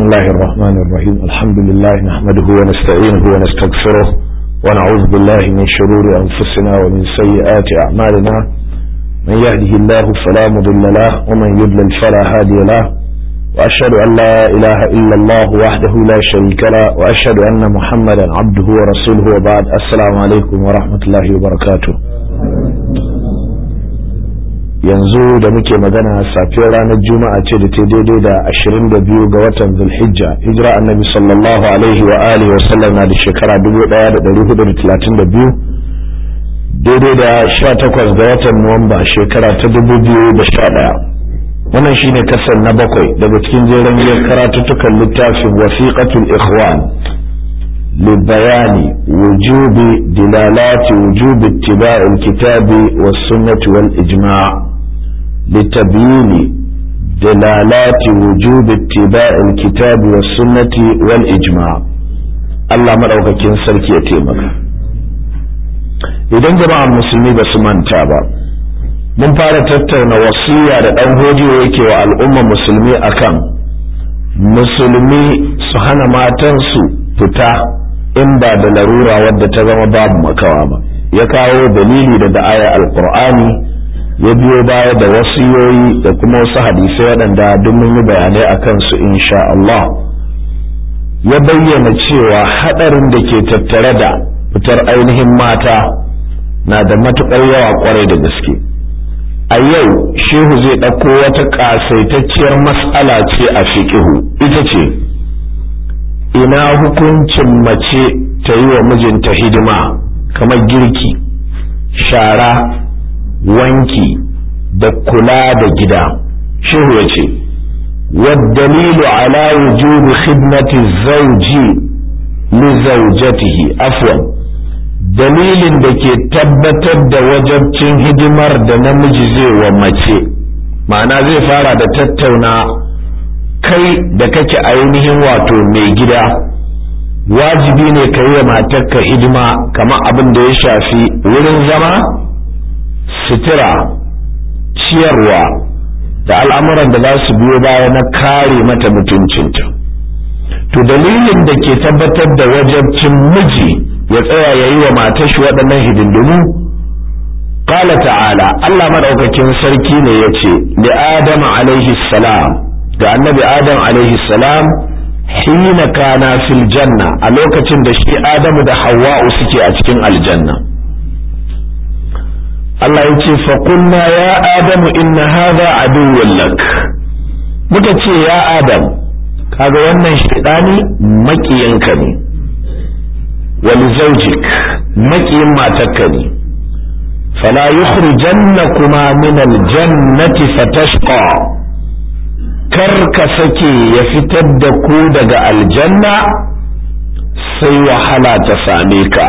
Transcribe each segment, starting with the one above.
الله الرحمن الرحيم الحمد لله نحمده ونستعينه ونستغفره ونعوذ بالله من شرور أنفسنا ومن سيئات أعمالنا من يهده الله فلا مضل له ومن يضلل فلا هادي له وأشهد أن لا إله إلا الله وحده لا شريك له وأشهد أن محمدا عبده ورسوله وبعد السلام عليكم ورحمة الله وبركاته yanzu da muke magana safiyar ranar juma'a ce da ta daidai da 22 ga watan zulhijja hijira annabi sallallahu alaihi wa alihi wa sallam na da shekara 1432 daidai da 18 ga watan nuwamba shekara ta 2011 wannan shine kasar na bakwai daga cikin jeren giyar karatuttukan littafin wasiqatul ikhwan لبيان وجوب دلالات وجوب اتباع الكتاب والسنة والإجماع لتبيين دلالات وجوب اتباع الكتاب والسنة والإجماع الله مرأوك كنسر كي يتيمك idan jama'an musulmi ba su manta ba mun fara tattauna wasiya da ɗan hodiyo yake wa al'umma musulmi akan musulmi su hana matansu fita in ba da larura wadda ta zama babu makawa ba ya kawo dalili daga aya alkur'ani ya biyo baya da wasiyoyi da kuma wasu hadisai waɗanda duk mun yi bayanai a kansu insha Allah ya bayyana cewa haɗarin da ke tattare da fitar ainihin mata na da matuƙar yawa ƙwarai da gaske a yau shehu zai ɗauko wata ƙasaitacciyar mas'ala ce a fiƙihu ita ce ina hukuncin mace ta yi wa mijinta hidima kamar girki shara wanki da kula da gida shehu ya ce والدليل على وجوب خدمة الزوج لزوجته عفوا dalilin da ke tabbatar da wajabcin hidimar da namiji zai wa mace ma'ana zai fara da tattauna kai da kake ainihin wato mai gida wajibi ne ka yi wa matarka hidima kamar abin da ya shafi wurin zama sutura ciyarwa da al'amuran da za su biyo baya na kare mata mutuncinta to dalilin da ke tabbatar da wajabcin miji ya tsaya ya yi wa matar shi waɗannan hidindimu قال تعالى الله مدaukakin sarki ne yace li adam alaihi salam da annabi adam alaihi salam hina kana fil janna a lokacin da shi adamu da hawa'u suke a cikin aljanna Allah ya ce faƙunna ya adamu inna hadha aduwwun lak muka ce ya adam kaga wannan shaidani maƙiyanka ne wali zaujik maƙiyin matarka ne fala yukhrijannakuma min aljannati fatashqa kar ka sake ya fitar da ku daga aljanna sai wahala ta same ka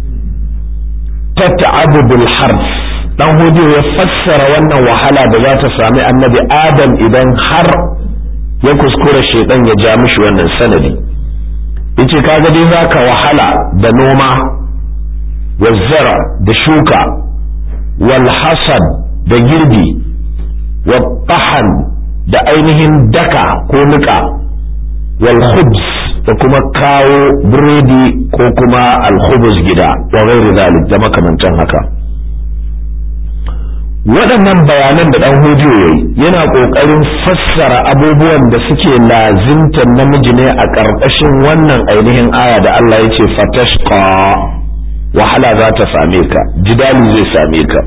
tat'abu bil harf dan hudu ya fassara wannan wahala da za ta sami annabi adam idan har ya kuskura shaidan ya ja mishi wannan sanadi yace kaga dai zaka wahala da noma wazzara da shuka wal hasad da girbi wa da ainihin daka ko nika wal khubz da kuma kawo biredi ko kuma alkhubuz gida wa ghairi zalik da makamantan haka waɗannan bayanan da ɗan hudu yayi yana ƙoƙarin fassara abubuwan da suke lazimtar namiji ne a ƙarƙashin wannan ainihin aya da Allah ya ce fatashqa wahala za ta same ka jidali zai same ka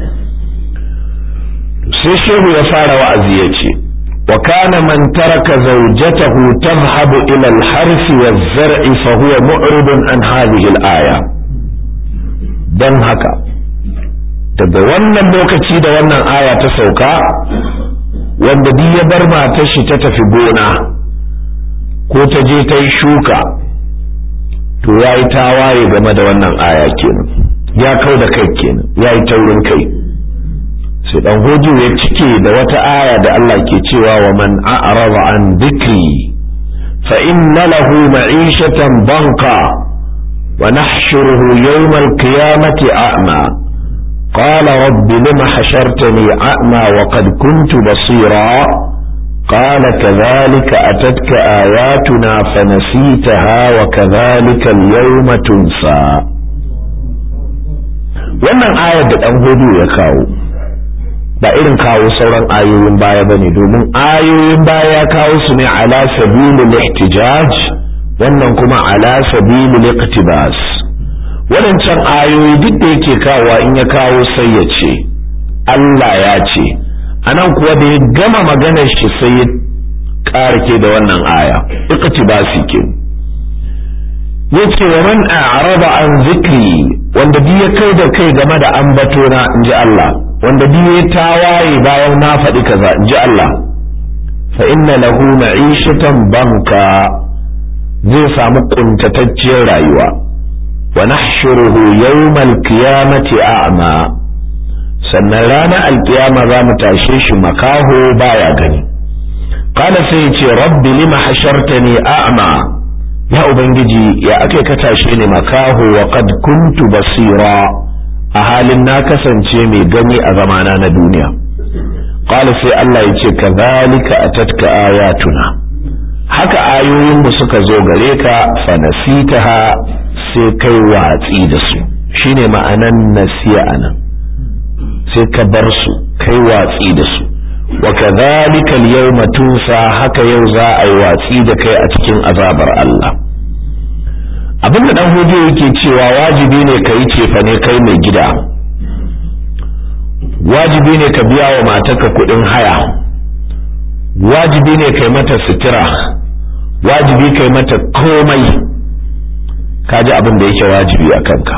sai shehu ya fara wa'azi ya ce وكان من ترك زوجته تذهب إلى الحرث والزرع فهو معرض عن هذه الآية دن هكا daga wannan lokaci da wannan aya ta sauka wanda duk ya bar matar shi ta tafi gona ko ta je ta yi shuka to ya yi tawaye game da wannan aya kenan ya kau da kai kenan ya yi taurin kai sai dan hoji ya cike da wata aya da Allah ke cewa wa man a'rada an dhikri fa inna lahu ma'ishatan banka wa nahshuruhu yawm al-qiyamati a'ma قال رب لم حشرتني أعمى وقد كنت بصيرا قال كذلك أتتك آياتنا فنسيتها وكذلك اليوم تنسى wannan ayar da ɗan hudu ya kawo ba irin kawo sauran ayoyin baya ba ne domin ayoyin baya ya kawo su ne ala sabilil ihtijaj wannan kuma ala sabilil iqtibas waɗancan ayoyi duk da yake kawowa in ya kawo sai ya ce Allah ya ce anan kuwa da ya gama maganar shi sai ya ƙarake da wannan aya iqtibasi ke yace wa man a'rada an zikri wanda duk ya kai da kai game da ambatona inji Allah wanda duk ya tawaye bayan na faɗi kaza inji Allah fa inna lahu ma'ishatan banka zai samu kuntatacciyar rayuwa wa nahshuruhu yawmal qiyamati a'ma sannan ranar alkiyama za mu tashe shi makaho baya gani qala sai ce rabbi lima hashartani a'ma ya ubangiji ya ake ka tashe ni makaho wa qad kuntu basira a halin na kasance mai gani a zamana na duniya qala sai Allah ya ce kadhalika atatka ayatuna haka ayoyin mu suka zo gare ka fa nasitaha sai kai watsi da su shine ma'anan nasiya anan sai ka bar su kai watsi da su wa kadhalika al-yawma tunsa haka yau za a yi watsi da kai a cikin azabar Allah abin da dan hudu yake cewa wajibi ne ka yi cefa ne kai mai gida wajibi ne ka biya wa matarka kuɗin haya wajibi ne kai mata sutura wajibi kai mata komai ka ji abin da yake wajibi a kanka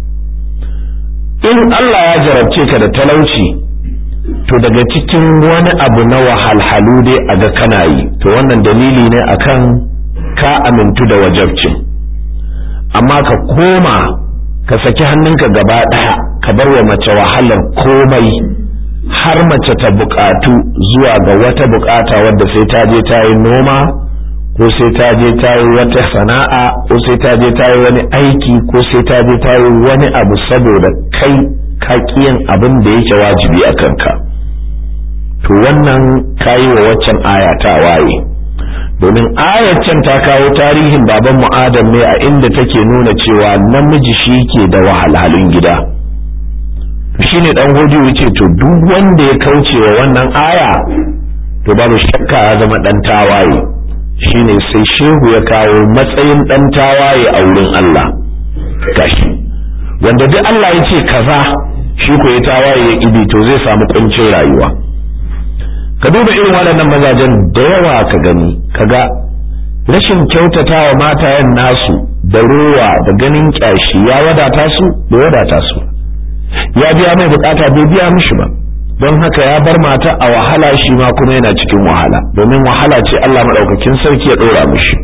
in Allah ya jarabce ka da talauci to daga cikin wani abu na wahalhalu dai a ga kana yi to wannan dalili ne akan ka amintu da wajabcin amma ka koma ka saki hannunka gaba ɗaya ka bar wa mace wahalar komai har mace ta buƙatu zuwa ga wata buƙata wadda sai ta je ta yi noma ko sai ta je ta yi wata sana'a ko sai ta je ta yi wani aiki ko sai ta je ta yi wani abu saboda kai ka kiyan abin da yake wajibi a kanka to wannan kayi wa waccan aya ta waye domin ayaccan ta kawo tarihin baban mu adam ne a inda take nuna cewa namiji shi ke da wahalhalun gida shine dan hudu yace to duk wanda ya kauce wa wannan aya to babu shakka ya zama dan tawaye shine sai shehu ya kawo matsayin dan tawaye a wurin Allah gashi wanda duk Allah ya ce kaza shi ko ya tawaye ya ibi to zai samu kuncin rayuwa ka duba irin waɗannan mazajen da yawa ka gani kaga rashin kyautata wa matayen nasu da rowa da ganin kyashi ya wadata su bai wadata su ya biya mai bukata bai biya mishi ba don haka ya bar mata a wahala shi ma kuma yana cikin wahala domin wahala ce Allah maɗaukakin sarki ya ɗora mishi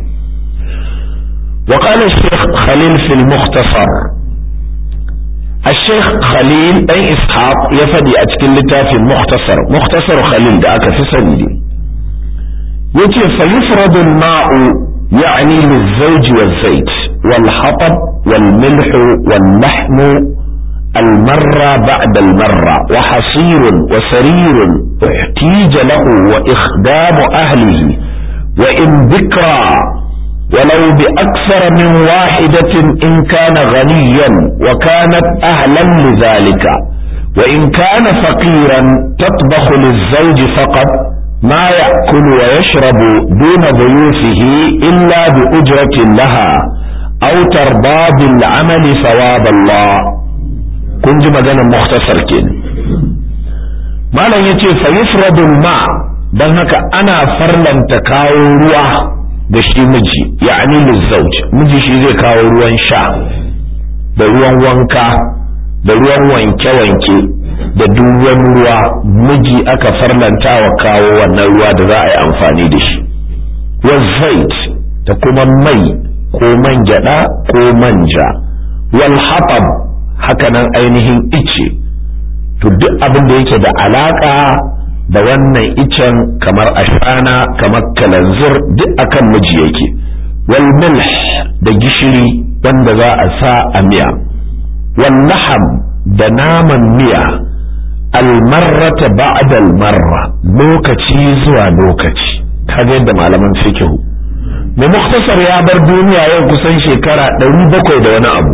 وقال الشيخ خليل في المختصر الشيخ خليل أي إسحاق يفدي أتكل في المختصر مختصر خليل ده في سبيلي يجي فيفرض الماء يعني للزوج والزيت والحطب والملح واللحم المرة بعد المرة وحصير وسرير احتيج له وإخدام أهله وإن ذكرى ولو بأكثر من واحدة إن كان غنيا وكانت أهلا لذلك وإن كان فقيرا تطبخ للزوج فقط ما يأكل ويشرب دون ضيوفه إلا بأجرة لها أو ترضى بالعمل ثواب الله كنت مجانا مختصر كده ما لن يتي فيفرض الماء don haka ana farlanta kawo ruwa da shi miji ya'ani lizzauj miji shi zai kawo ruwan sha da ruwan wanka da ruwan wanke-wanke da duk wani ruwa miji aka farlanta wa kawo wannan ruwa da za a yi amfani da shi zait da kuma mai ko man gyada ko manja wal hatab hakanan ainihin ice to duk abin da yake da alaka da wannan icen kamar ashana kamar kalanzir duk akan miji yake wal milh da gishiri wanda za a sa a miya wal laham da naman miya almarrata ba'da almarra lokaci zuwa lokaci kaga yadda malaman fikihu mai muktasar ya bar duniya yau kusan shekara ɗari bakwai da wani abu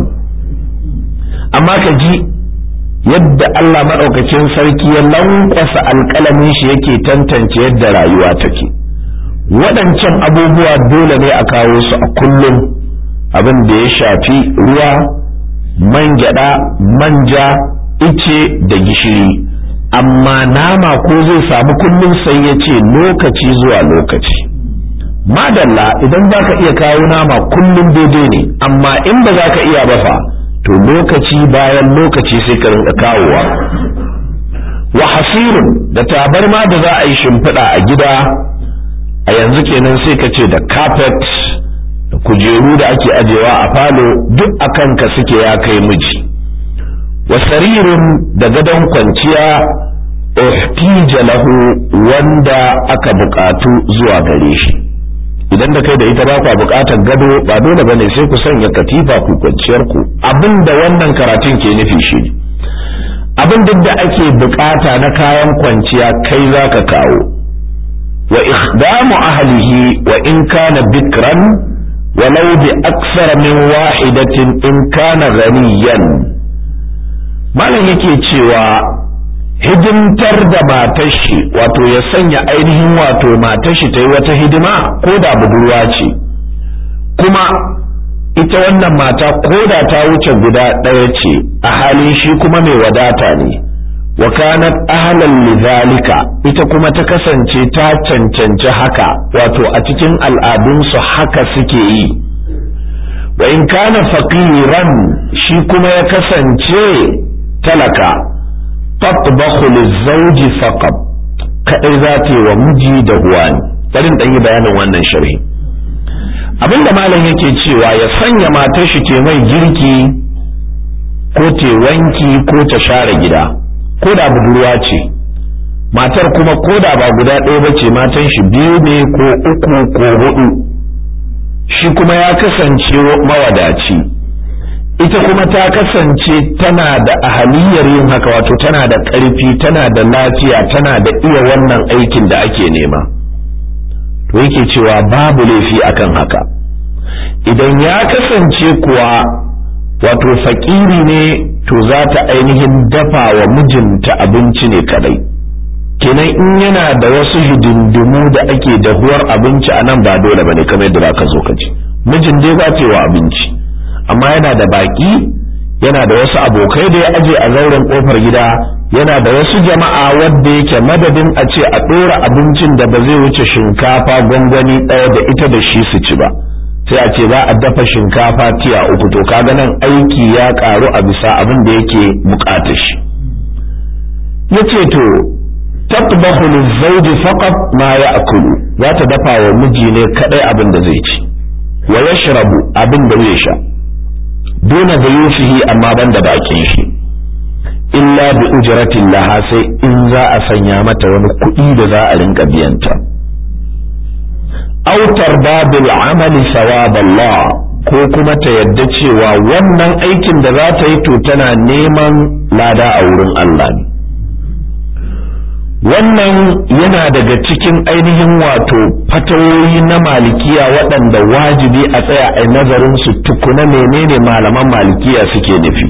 amma ka ji yadda Allah maɗaukacin sarki ya lankwasa alƙalamin shi yake tantance yadda rayuwa take waɗancan abubuwa dole ne a kawo su a kullum abin da ya shafi ruwa man gyaɗa manja ice da gishiri amma nama ko zai samu kullum sai ya ce lokaci zuwa lokaci madalla idan za ka iya kawo nama kullum daidai ne amma in ba za ka iya ba fa to lokaci bayan lokaci sai ka rinka kawowa wa hasirun da tabarma da za a yi shimfiɗa a gida a yanzu kenan sai ka ce da carpet da kujeru da ake ajewa a falo duk a kanka suke ya kai miji wa sarirun da gadon kwanciya ihtija lahu wanda aka buƙatu zuwa gare shi idan da kai da ita ba ku buƙatar gado ba dole bane sai ku sanya katifa ku kwanciyar ku abin da wannan karatun ke nufi shi ne abin duk da ake buƙata na kayan kwanciya kai za ka kawo wa ikhdamu ahlihi wa in kana bikran walau bi aksara min wahidatin in kana ghaniyan malam yake cewa hidimtar da matar shi wato ya sanya ainihin wato matar shi ta yi wata hidima ko da budurwa ce kuma ita wannan mata ko da ta wuce guda ɗaya ce a halin shi kuma mai wadata ne wa kanat ahlan lidhalika ita kuma ta kasance ta cancanci haka wato a cikin al'adunsu haka suke yi wa in kana faqiran shi kuma ya kasance talaka tatbakhu lizawji faqat kadai za ta yi wa miji da huwani bari dan yi bayanin wannan sharhi abinda malam yake cewa ya sanya matar shi ke mai girki ko te wanki ko ta share gida ko da budurwa ce matar kuma ko da ba guda ɗaya ba ce matan shi biyu ne ko uku ko hudu shi kuma ya kasance mawadaci ita kuma ta kasance tana da ahaliyar yin haka wato tana da ƙarfi tana da lafiya tana da iya wannan aikin da ake nema to yake cewa babu laifi akan haka idan ya kasance kuwa wato fakiri ne to za ta ainihin dafa wa mijinta abinci ne kadai kenan in yana da wasu hidindimu da ake dahuwar abinci a nan ba dole bane kamar yadda za ka zo ka ci mijin dai za ta yi wa abinci amma yana da baki yana da wasu abokai da ya aje a zauren kofar gida yana da wasu jama'a wadda yake madadin a ce a ɗora abincin da ba zai wuce shinkafa gwangwani ɗaya da ita da shi su ci ba sai a ce za a dafa shinkafa tiya uku to kaga nan aiki ya karu a bisa abin da yake bukata shi yace to tatbahu lizawji faqat ma ya'kulu za ta dafa wa miji ne kadai abin da zai ci wa yashrabu abin da zai sha duna dayufihi amma banda bakin shi illa bi ujratin laha sai in za a sanya mata wani kuɗi da za a rinka biyanta autar babil amali sawaballah ko kuma ta yadda cewa wannan aikin da za ta yi to tana neman lada a wurin Allah ne wannan yana daga cikin ainihin wato fatawoyi na malikiya waɗanda wajibi a tsaya a nazarin su tukuna menene malaman malikiya suke nufi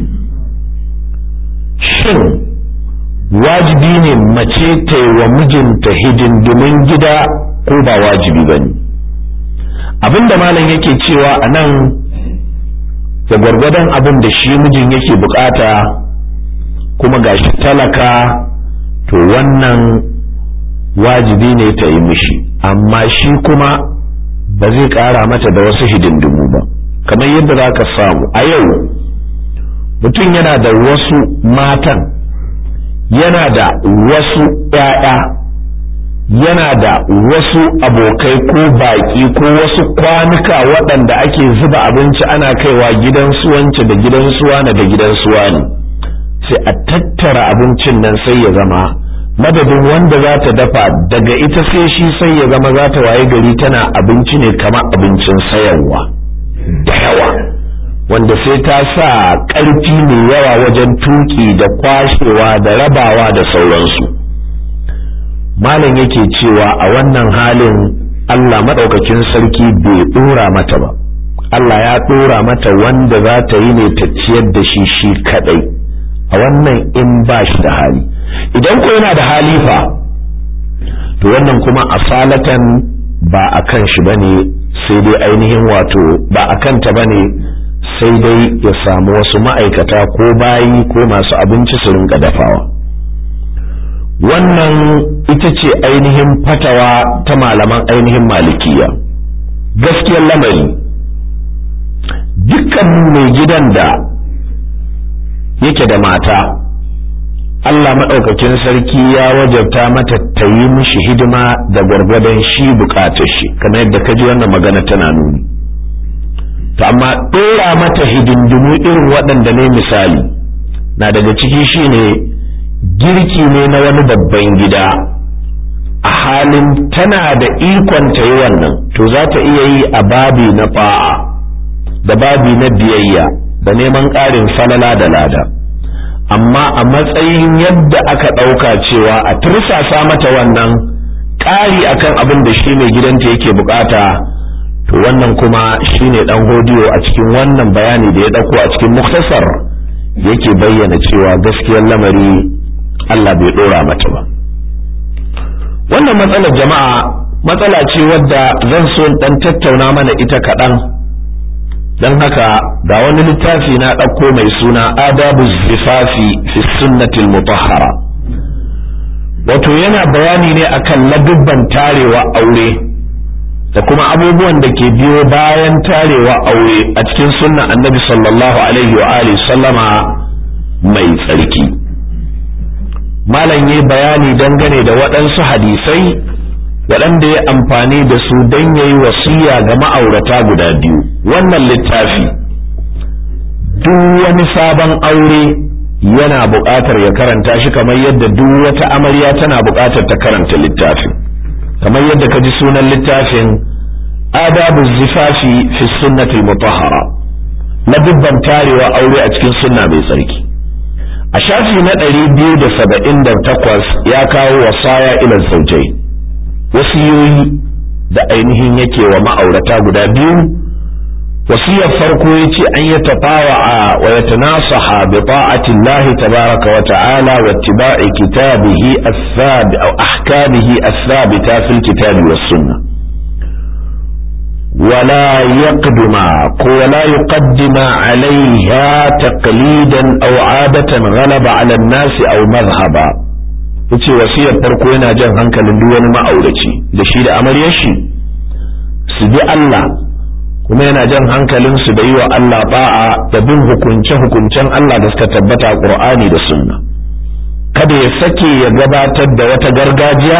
shin wajibi ne mace ta yi wa mijinta hidindimin gida ko ba wajibi ba ne abinda malam yake cewa a nan da gwargwadon abin da shi mijin yake bukata kuma gashi talaka to wannan wajibi ne ta yi mishi amma shi kuma ba zai ƙara mata da wasu hidindimu ba kamar yadda za ka samu a yau mutum yana da wasu matan yana da wasu ‘ya'ya yana da wasu abokai ko baƙi ko wasu kwanuka waɗanda ake zuba abinci ana kaiwa gidan suwance da gidan suwana da gidan suwani sai a tattara abincin nan sai ya zama madadin wanda za ta dafa daga ita sai shi sai ya zama za ta waye gari tana abinci ne kamar abincin sayarwa da yawa wanda sai ta sa ƙarfi mai yawa wajen tuki da kwashewa da rabawa da sauransu malam yake cewa a wannan halin Allah maɗaukakin sarki bai ɗora mata ba Allah ya ɗora mata wanda za ta yi ne ta ciyar da shi shi kaɗai a wannan in ba shi da hali idan ko yana da hali fa to wannan kuma asalatan ba a kan shi ba ne sai dai ainihin wato ba a kanta ba ne sai dai ya samu wasu ma'aikata ko bayi ko masu abinci su rinka dafawa wannan ita ce ainihin fatawa ta malaman ainihin malikiya gaskiyar lamari dukkan mai gidan da yake da mata Allah maɗaukakin sarki ya wajabta mata ta yi mishi hidima da gwargwadon shi bukatar shi kamar yadda ka ji wannan magana tana nuni to amma ɗora mata hidindimu irin waɗanda ne misali na daga ciki shine girki ne na wani babban gida a halin tana da ikon ta yi wannan to za ta iya yi a babi na fa'a da babi na biyayya da neman ƙarin falala da lada amma a matsayin yadda aka ɗauka cewa a tursasa mata wannan ƙari akan abin da shi mai gidanta yake bukata to wannan kuma shine ɗan hodiyo a cikin wannan bayani da ya ɗauko a cikin muktasar yake bayyana cewa gaskiyar lamari Allah bai ɗora mata ba wannan matsalar jama'a matsala ce wadda zan so ɗan tattauna mana ita kaɗan don haka ga wani littafi na ɗauko mai suna adabu zifafi fi sunnatil mutahhara wato yana bayani ne akan ladubban tarewa aure da kuma abubuwan da ke biyo bayan tarewa aure a cikin sunna annabi sallallahu alaihi wa alihi sallama mai tsarki malam yi bayani dangane da waɗansu hadisai waɗanda ya amfani da su don ya yi wasiya ga ma'aurata guda biyu wannan littafi duk wani sabon aure yana buƙatar ya karanta shi kamar yadda duk wata amarya tana buƙatar ta karanta littafin kamar yadda ka ji sunan littafin adabu zifafi fi sunnatul mutahhara na dubban tarewa aure a cikin sunna mai tsarki a shafi na ɗari biyu da saba'in da takwas ya kawo wasaya ilal zaujai wasiyoyi da ainihin yake wa ma'aurata guda biyu wasiyar farko ya ce an ya tafawa a wa ya tanasaha bi ta'ati Allah tabaraka wa ta'ala wa ittiba'i kitabihi as-sabi aw ahkamihi as-sabita fil kitabi was sunnah ولا يقدم ولا يقدم عليها تقليدا أو عادة غلب على الناس أو مذهبا yace wasiyar farko yana jan hankalin duk wani ma'auraci da shi da amaryar shi su bi Allah kuma yana jan hankalin su da yi wa Allah ba'a da bin hukunce hukuncen Allah da suka tabbata a Qur'ani da Sunna kada ya sake ya gabatar da wata gargajiya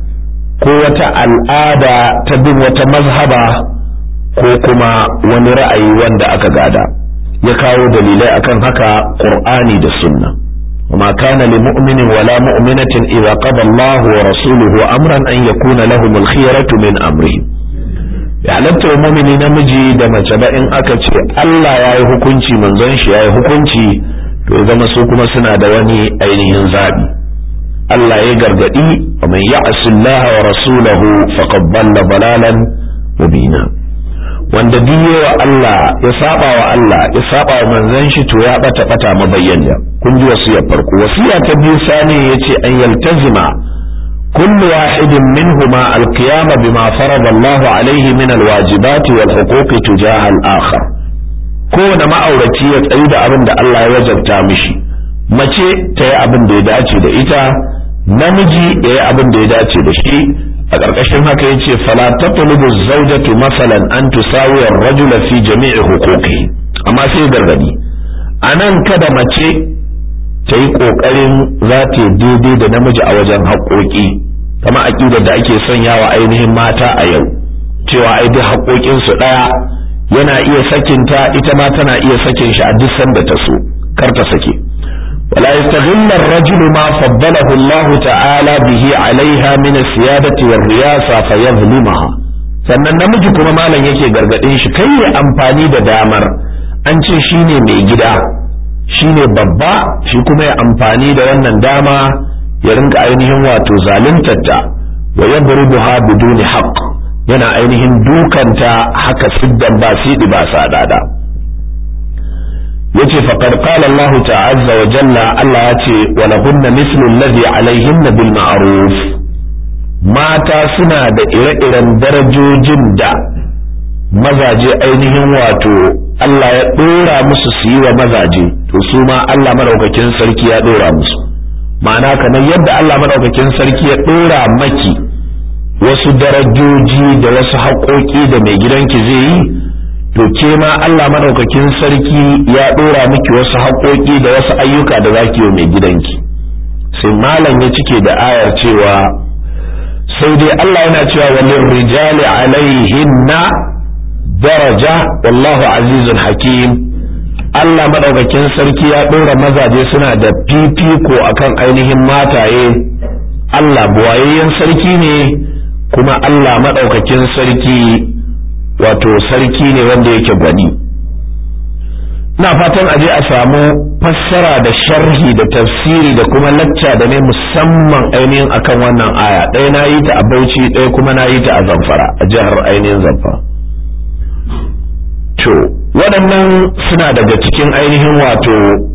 ko wata al'ada ta bin wata mazhaba ko kuma wani ra'ayi wanda aka gada ya kawo dalilai akan haka Qur'ani da Sunna وما كان لمؤمن ولا مؤمنة إذا قضى الله ورسوله أمرا أن يكون لهم الخيرة من أمرهم halatta wa mumini namiji da mace ba in aka ce Allah ya yi hukunci manzon shi ya yi hukunci to ya zama su kuma suna da wani ainihin zaɓi Allah ya gargaɗi wa man ya'si Allah wa rasulahu faqad dalla dalalan mubina wanda biyo wa Allah ya saba wa Allah ya saba wa manzon shi to ya bata bata mabayyana kun ji wasiyar farko wasiya ta biyu sani yace an yaltazima kullu wahidin minhuma alqiyama bima farada Allah alaihi min alwajibati wal huquqi tujaha al-akhar kowane ma'auraci ya tsayu da abin da Allah ya wajabta mishi mace ta yi abin da ya dace da ita namiji ya yi abin da ya dace da shi a ƙarƙashin haka ya ce fala tatlubu zawjatu masalan an tusawiya ar-rajula fi jami'i huquqi amma sai gargadi anan kada mace ta yi ƙoƙarin za ta daidai da namiji a wajen haƙoƙi kama aƙidar da ake sanyawa ainihin mata a yau cewa ai duk haƙoƙin su ɗaya yana iya sakinta ita ma tana iya sakin shi a duk sanda ta so kar ta sake ولا يستغل الرجل ما فضله الله تعالى به عليها من السيادة والرياسة فيظلمها sannan namiji kuma malam yake gargadin shi kai ya amfani da damar an ce shine mai gida shine babba shi kuma ya amfani da wannan dama ya rinka ainihin wato zaluntarta wa yadrubuha biduni haqq yana ainihin dukanta haka siddan ba siɗi ba sadada yace faqad qala Allah ta'azza wa jalla Allah yace wa lahunna mithlu alladhi alaihinna bil ma'ruf mata suna da ire-iren darajojin da mazaje ainihin wato Allah ya ɗora musu su yi wa mazaje to su ma Allah madaukakin sarki ya ɗora musu ma'ana kamar yadda Allah madaukakin sarki ya ɗora maki wasu darajoji da wasu haƙoƙi da mai gidanki zai yi to ke ma Allah madaukakin sarki ya ɗora miki wasu haƙoƙi da wasu ayyuka da za ki yi mai gidanki sai malam ya cike da ayar cewa sai dai Allah yana cewa walin rijali alaihinna daraja wallahu azizun hakim Allah madaukakin sarki ya ɗora mazaje suna da fifiko akan ainihin mataye Allah buwayayyen sarki ne kuma Allah madaukakin sarki wato sarki ne wanda yake gwani ina fatan aje a samu fassara da sharhi da tafsiri da kuma lacca da ne musamman ainihin akan wannan aya ɗaya na yi ta a bauchi ɗaya kuma na yi ta a zamfara a jihar ainihin zamfara to waɗannan suna daga cikin ainihin wato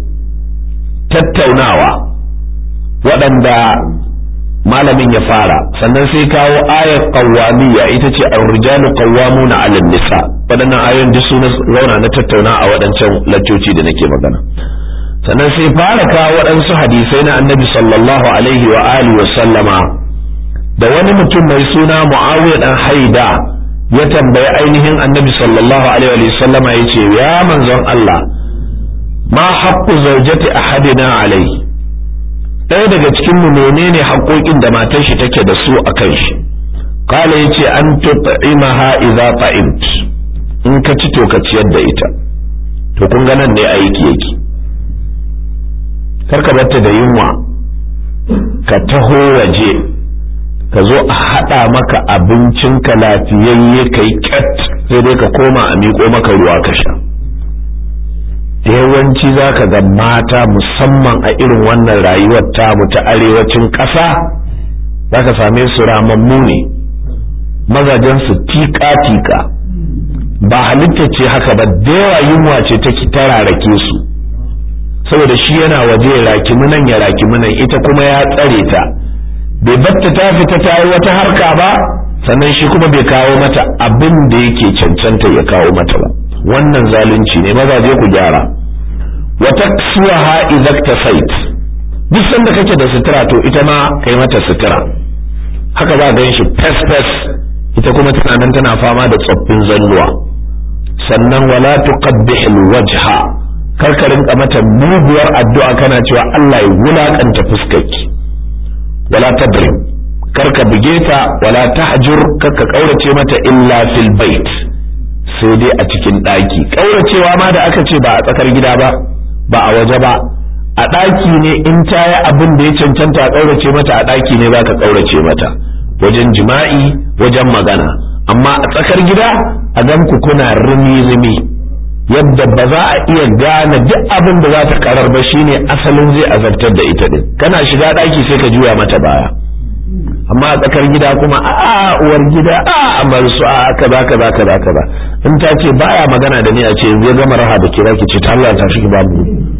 tattaunawa waɗanda malamin ya fara sannan sai kawo ayar qawwamiyya ita ce ar-rijalu qawwamuna 'ala nisa waɗannan ayoyin duk suna zauna na tattauna a waɗancan laccoci da nake magana sannan sai fara kawo waɗansu hadisai na annabi sallallahu alaihi wa alihi wa sallama da wani mutum mai suna muawiya dan haida ya tambayi ainihin annabi sallallahu alaihi wa sallama yace ya manzon Allah ma haqqu zawjati ahadina alaihi ɗaya daga cikin mu menene haƙoƙin da matar shi take da su a kan shi qala yace an tut'imaha idza ta'imt in ka ci to ka ciyar da ita to kun ga nan ne aiki yake kar ka barta da yunwa ka taho waje ka zo a haɗa maka abincinka lafiyayye ka yi ƙyat sai dai ka koma a miƙo maka ruwa ka sha yawanci za ka ga mata musamman a irin wannan rayuwar tamu ta arewacin ƙasa za ka same su ramammu ne mazajensu tika-tika ba halitta ce haka ba da yunwa ce ta tararake su saboda shi yana waje ya raki nan ya raki nan ita kuma ya tsare ta bai batta ta fita ta yi wata harka ba sannan shi kuma bai kawo mata abin da yake cancanta ya kawo mata ba wannan zalunci ne mazaje ku gyara wata suwaha idan ta sait duk sanda kake da sutura to ita ma kai mata sutura haka za gan shi fes fes ita kuma tana nan tana fama da tsoffin zalluwa sannan wala tuqabbih wajha kar ka rinka mata muguwar addu'a kana cewa Allah ya wulakanta fuskarki wala tadrim kar ka buge ta wala tahjur kar ka kaurace mata illa fil bait sai dai a cikin ɗaki ƙauracewa ma da aka ce ba a tsakar gida ba ba a waje ba a ɗaki ne in ta yi abin da ya cancanta a ƙaurace mata a ɗaki ne za ka ƙaurace mata wajen jima'i wajen magana amma a tsakar gida a gan ku kuna rumi-rumi yadda ba za a iya gane duk abin da za ta karar ba shine asalin zai azabtar da ita din kana shiga ɗaki sai ka juya mata baya amma a tsakar gida kuma a uwar gida a amar su a kaza kaza kaza kaza in ta ce baya magana da ni a ce zai gama raha da kira ki ce ta Allah ta shi babu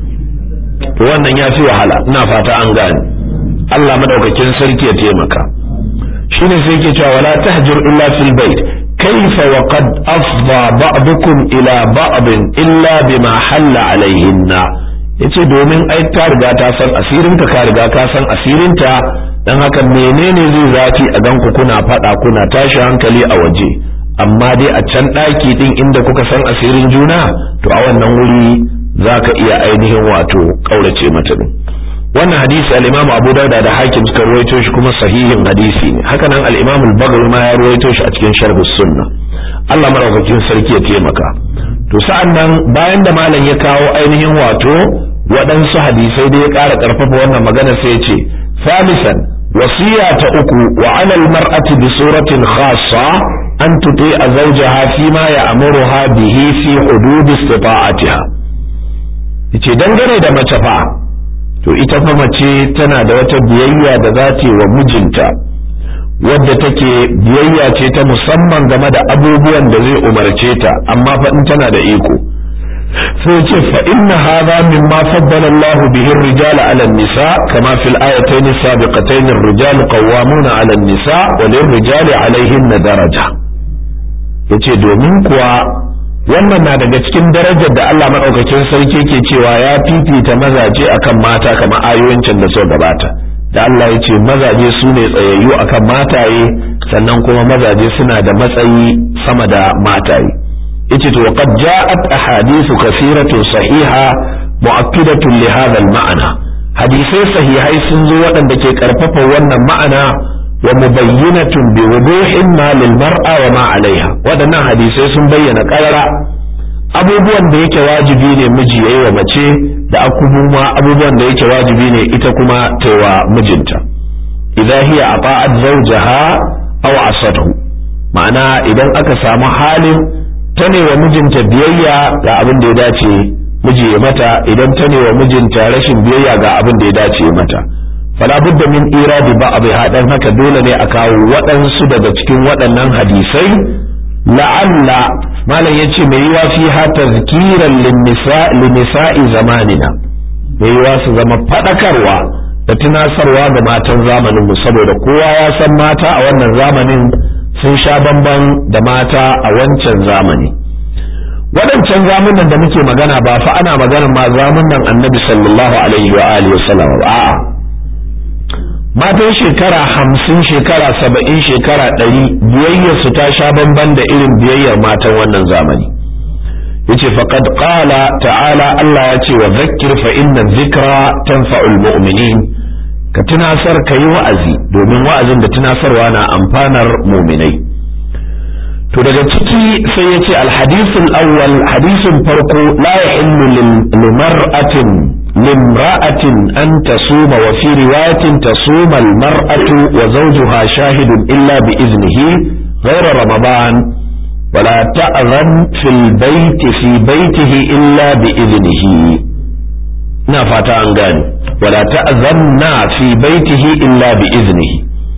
to wannan ya fi wahala ina fata an gane Allah madaukakin sarki ya taimaka shine sai ke cewa wala tahjur illa fil bait kayfa wa qad afdha ba'dukum ila ba'd illa bima halla alaihinna yace domin ai ta riga ta san asirinka ka riga ka san asirinta dan haka menene zai zafi a ganku kuna fada kuna tashi hankali a waje amma dai a can ɗaki din inda kuka san asirin juna to a wannan wuri za ka iya ainihin wato ƙaurace mata din wannan hadisi al-Imam Abu Dawud da Hakim suka ruwaito shi kuma sahihin hadisi ne haka nan al-Imam al-Baghawi ma ya ruwaito shi a cikin Sharh sunna Allah madaukakin sarki ya taimaka to sa'an nan bayan da malam ya kawo ainihin wato waɗansu hadisai da ya ƙara ƙarfafa wannan magana sai ya ce ثالثا وصية أكو وعلى المرأة بصورة خاصة أن تطيع زوجها فيما يأمرها به في حدود استطاعتها yace dangane da mace fa to ita fa mace tana da wata biyayya da za ta wa mijinta wadda take biyayya ce ta musamman game da abubuwan da zai umarce ta amma fa in tana da iko sai ce fa inna hadha mimma faddala Allah bihi ar-rijala 'ala an-nisa kama fil ayatayn sabiqatayn ar-rijalu qawwamuna 'ala an-nisa wa lir-rijali 'alayhinna daraja yace domin kuwa wannan na daga cikin darajar da Allah madaukakin sarki ke cewa ya fifita mazaje akan mata kamar ayoyin can da suka gabata da Allah ya ce mazaje su ne tsayayyu akan mataye sannan kuma mazaje suna da matsayi sama da mataye yace to qad ja'at ahadithu kaseeratun sahiha mu'akkidatun li hadha al-ma'na hadisai sahihai sun zo waɗanda ke karfafa wannan ma'ana wa mubayyinatun bi wuduhin ma lil mar'a wa ma 'alayha waɗannan hadisai sun bayyana qarara abubuwan da yake wajibi ne miji yayi wa mace da akubuma abubuwan da yake wajibi ne ita kuma ta wa mijinta idan hiya ata'at zawjaha aw asathu ma'ana idan aka samu halin ta ne wa mijinta biyayya ga abin da ya dace miji ya mata idan ta ne wa mijinta rashin biyayya ga abin da ya dace mata fala budda min iradi ba abu hadan haka dole ne a kawo waɗansu daga cikin waɗannan hadisai la'alla malam yace mai yiwa fi ha tazkiran linisa'i zamanina mai yiwa su zama fadakarwa da tunasarwa ga matan zamanin mu saboda kowa ya san mata a wannan zamanin sun sha bamban da mata a wancan zamani waɗancan zamunan da muke magana ba fa ana magana ma zamunan annabi sallallahu alaihi wa alihi wa sallam a'a matan shekara hamsin shekara saba'in shekara ɗari biyayyarsu ta sha bamban da irin biyayyar matan wannan zamani yace faqad qala ta'ala Allah ya ce wa zakkir fa inna dhikra tanfa'ul mu'minin ka tunasar ka yi wa'azi domin wa'azin da tunasarwa na amfanar mu'minai to daga ciki sai ya ce alhadisul awwal hadisin farko la yahillu limar'atin لامرأة أن تصوم وفي رواية تصوم المرأة وزوجها شاهد إلا بإذنه غير رمضان ولا تأذن في البيت في بيته إلا بإذنه نافات أنغاني ولا تأذن في بيته إلا بإذنه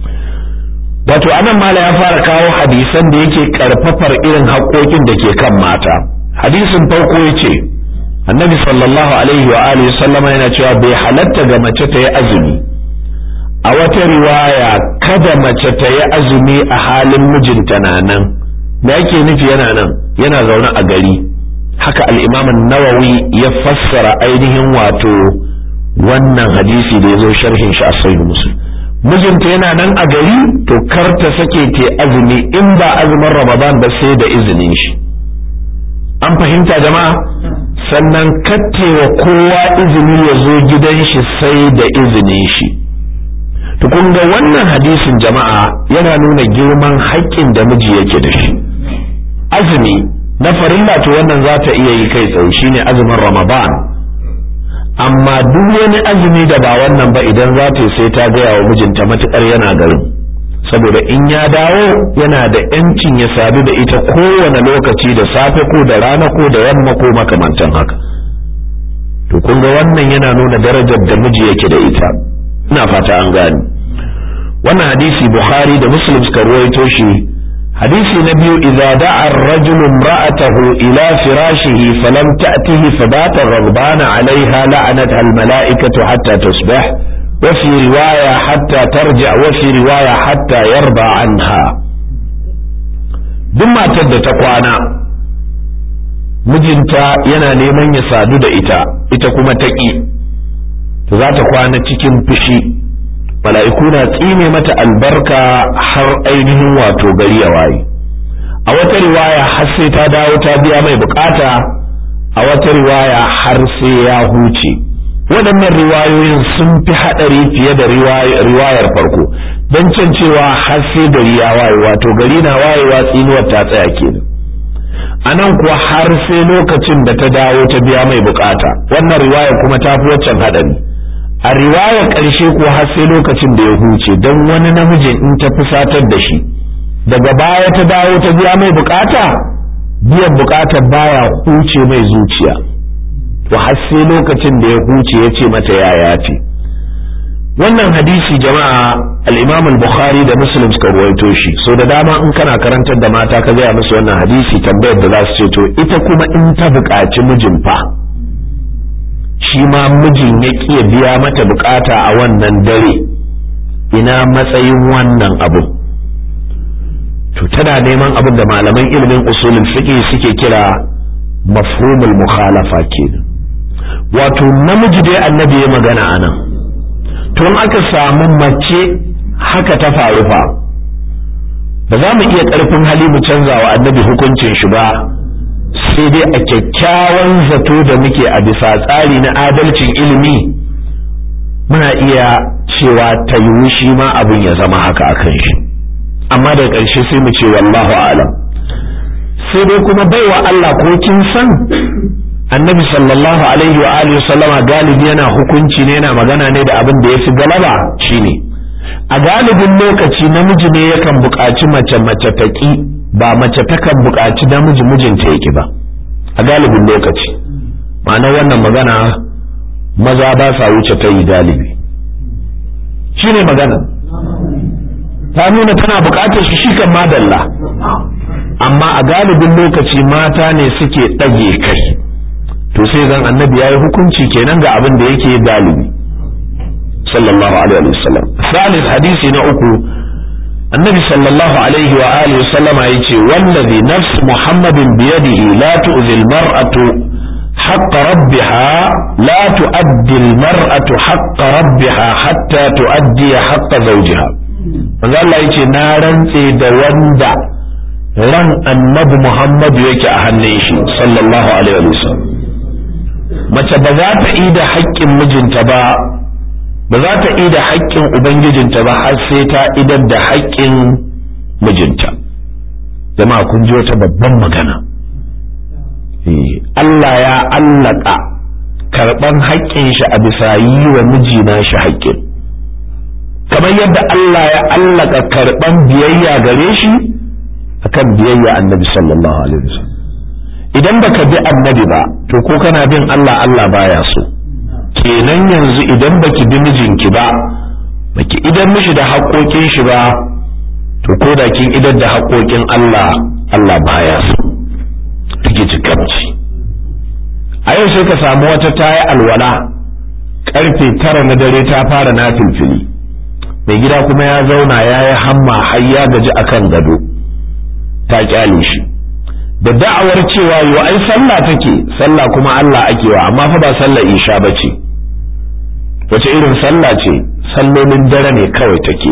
wato anan mala ya fara kawo hadisan da yake karfafar irin haƙoƙin da ke kan mata hadisin farko ya ce annabi sallallahu alaihi wa alihi sallama yana cewa bai halatta ga mace ta yi azumi a wata riwaya kada mace ta yi azumi a halin mijinta na nan da yake nufi yana nan yana zaune a gari haka al-imam nawawi ya fassara ainihin wato wannan hadisi da ya zo sharhin shi a sahih muslim mijinta yana nan a gari to kar ta sake ta azumi in ba azumin ramadan ba sai da izinin shi an fahimta jama'a sannan kattewa kowa izini ya zo gidan shi sai da izinin shi kun ga wannan hadisin jama'a yana nuna girman haƙƙin da miji yake da shi azumi na farilla to wannan za ta iya yi kai tsaye shine azumin ramadan amma duk wani azumi da ba wannan ba idan za ta sai ta gaya wa mijinta matuƙar yana garin saboda in ya dawo yana da yancin ya sadu da ita kowane lokaci da safe ko da rana ko da yamma ko makamantan haka to kun ga wannan yana nuna darajar da miji yake da ita ina fata an gane wannan hadisi bukhari da muslim suka ruwaito shi hadisi na biyu idza da'a ar-rajulu imra'atahu ila firashihi falam ta'tihi fabata ghadbana 'alayha la'anatha al-mala'ikatu hatta tusbih وفي رواية حتى ترجع وفي رواية حتى يرضى عنها duk matar da ta kwana mijinta yana neman ya sadu da ita ita kuma ta ƙi to za ta kwana cikin fushi mala'iku na tsine mata albarka har ainihin wato gari ya waye a wata riwaya har sai ta dawo ta biya mai bukata a wata riwaya har sai ya huce waɗannan riwayoyin sun fi haɗari fiye da riwayar farko don can cewa har sai gari ya waye wato gari na wayewa tsinuwar ta tsaya kenan a nan kuwa har sai lokacin da ta dawo ta biya mai bukata wannan riwaya kuma ta fi waccan haɗari a riwayar ƙarshe ko har sai lokacin da ya huce don wani namijin in ta fusatar da shi daga baya ta dawo ta biya mai bukata biyan bukatar baya huce mai zuciya to har sai lokacin da ya huce ya ce mata ya yafi wannan hadisi jama'a al-imam al-bukhari da muslim suka ruwaito shi so da dama in kana karantar da mata ka gaya musu wannan hadisi tambayar da za su ce to ita kuma in ta buƙaci mijin fa shi ma mijin ya ƙiya biya mata bukata a wannan dare ina matsayin wannan abu to tana neman abin da malaman ilimin usulul fiqh suke kira mafhumul mukhalafa kenan wato namiji dai annabi ya magana anan to in aka samu mace haka ta faru fa ba za mu iya ƙarfin hali mu canza wa annabi hukuncin shi ba sai dai a kyakkyawan zato da muke a bisa tsari na adalcin ilimi muna iya cewa ta yiwu shi ma abin ya zama haka a kan shi amma da ƙarshe sai mu ce wallahu alam sai dai kuma baiwa Allah ko kin san annabi sallallahu alaihi wa alihi sallama galibi yana hukunci ne yana magana ne da abin da ya fi galaba shine a galibin lokaci namiji ne yakan buƙaci mace mace taƙi ba mace takan buƙaci namiji mijinta yake ba a galibin lokaci ma'ana wannan magana maza ba sa wuce ta yi galibi shi ne magana ta nuna tana buƙatar shi shi kan madalla amma a galibin lokaci mata ne suke ɗage kai to sai zan annabi ya yi hukunci kenan ga abin da yake galibi sallallahu alaihi wasallam salis hadisi na uku النبي صلى الله عليه وآله وسلم يقول والذي نفس محمد بيده لا تؤذي المرأة حق ربها لا تؤدي المرأة حق ربها حتى تؤدي حق زوجها manzo Allah yace na rantse da wanda ran annabi Muhammad yake a hannun shi sallallahu alaihi wasallam mace ba za ta ida haƙƙin mijinta ba ba za ta ida haƙƙin ubangijinta ba har sai ta idar da haƙƙin mijinta jama'a kun ji wata babban magana Allah ya allaka karɓan haƙƙin shi a bisa yi wa mijina shi haƙƙin kamar yadda Allah ya allaka karɓan biyayya gare shi akan biyayya annabi sallallahu alaihi wasallam idan baka bi annabi ba to ko kana bin Allah Allah baya so kenan yanzu idan baki bi mijinki ba baki idan mishi da haƙoƙin shi ba to ko da kin idan da haƙoƙin Allah Allah baya so take kamci a yau sai ka samu wata tayi alwala karfe tara na dare ta fara na filfili mai gida kuma ya zauna ya yi hamma har ya gaji akan gado ta kyale shi da da'awar cewa yo ai sallah take sallah kuma Allah ake wa amma fa ba sallar isha ba ce wace irin sallah ce sallolin dare ne kawai take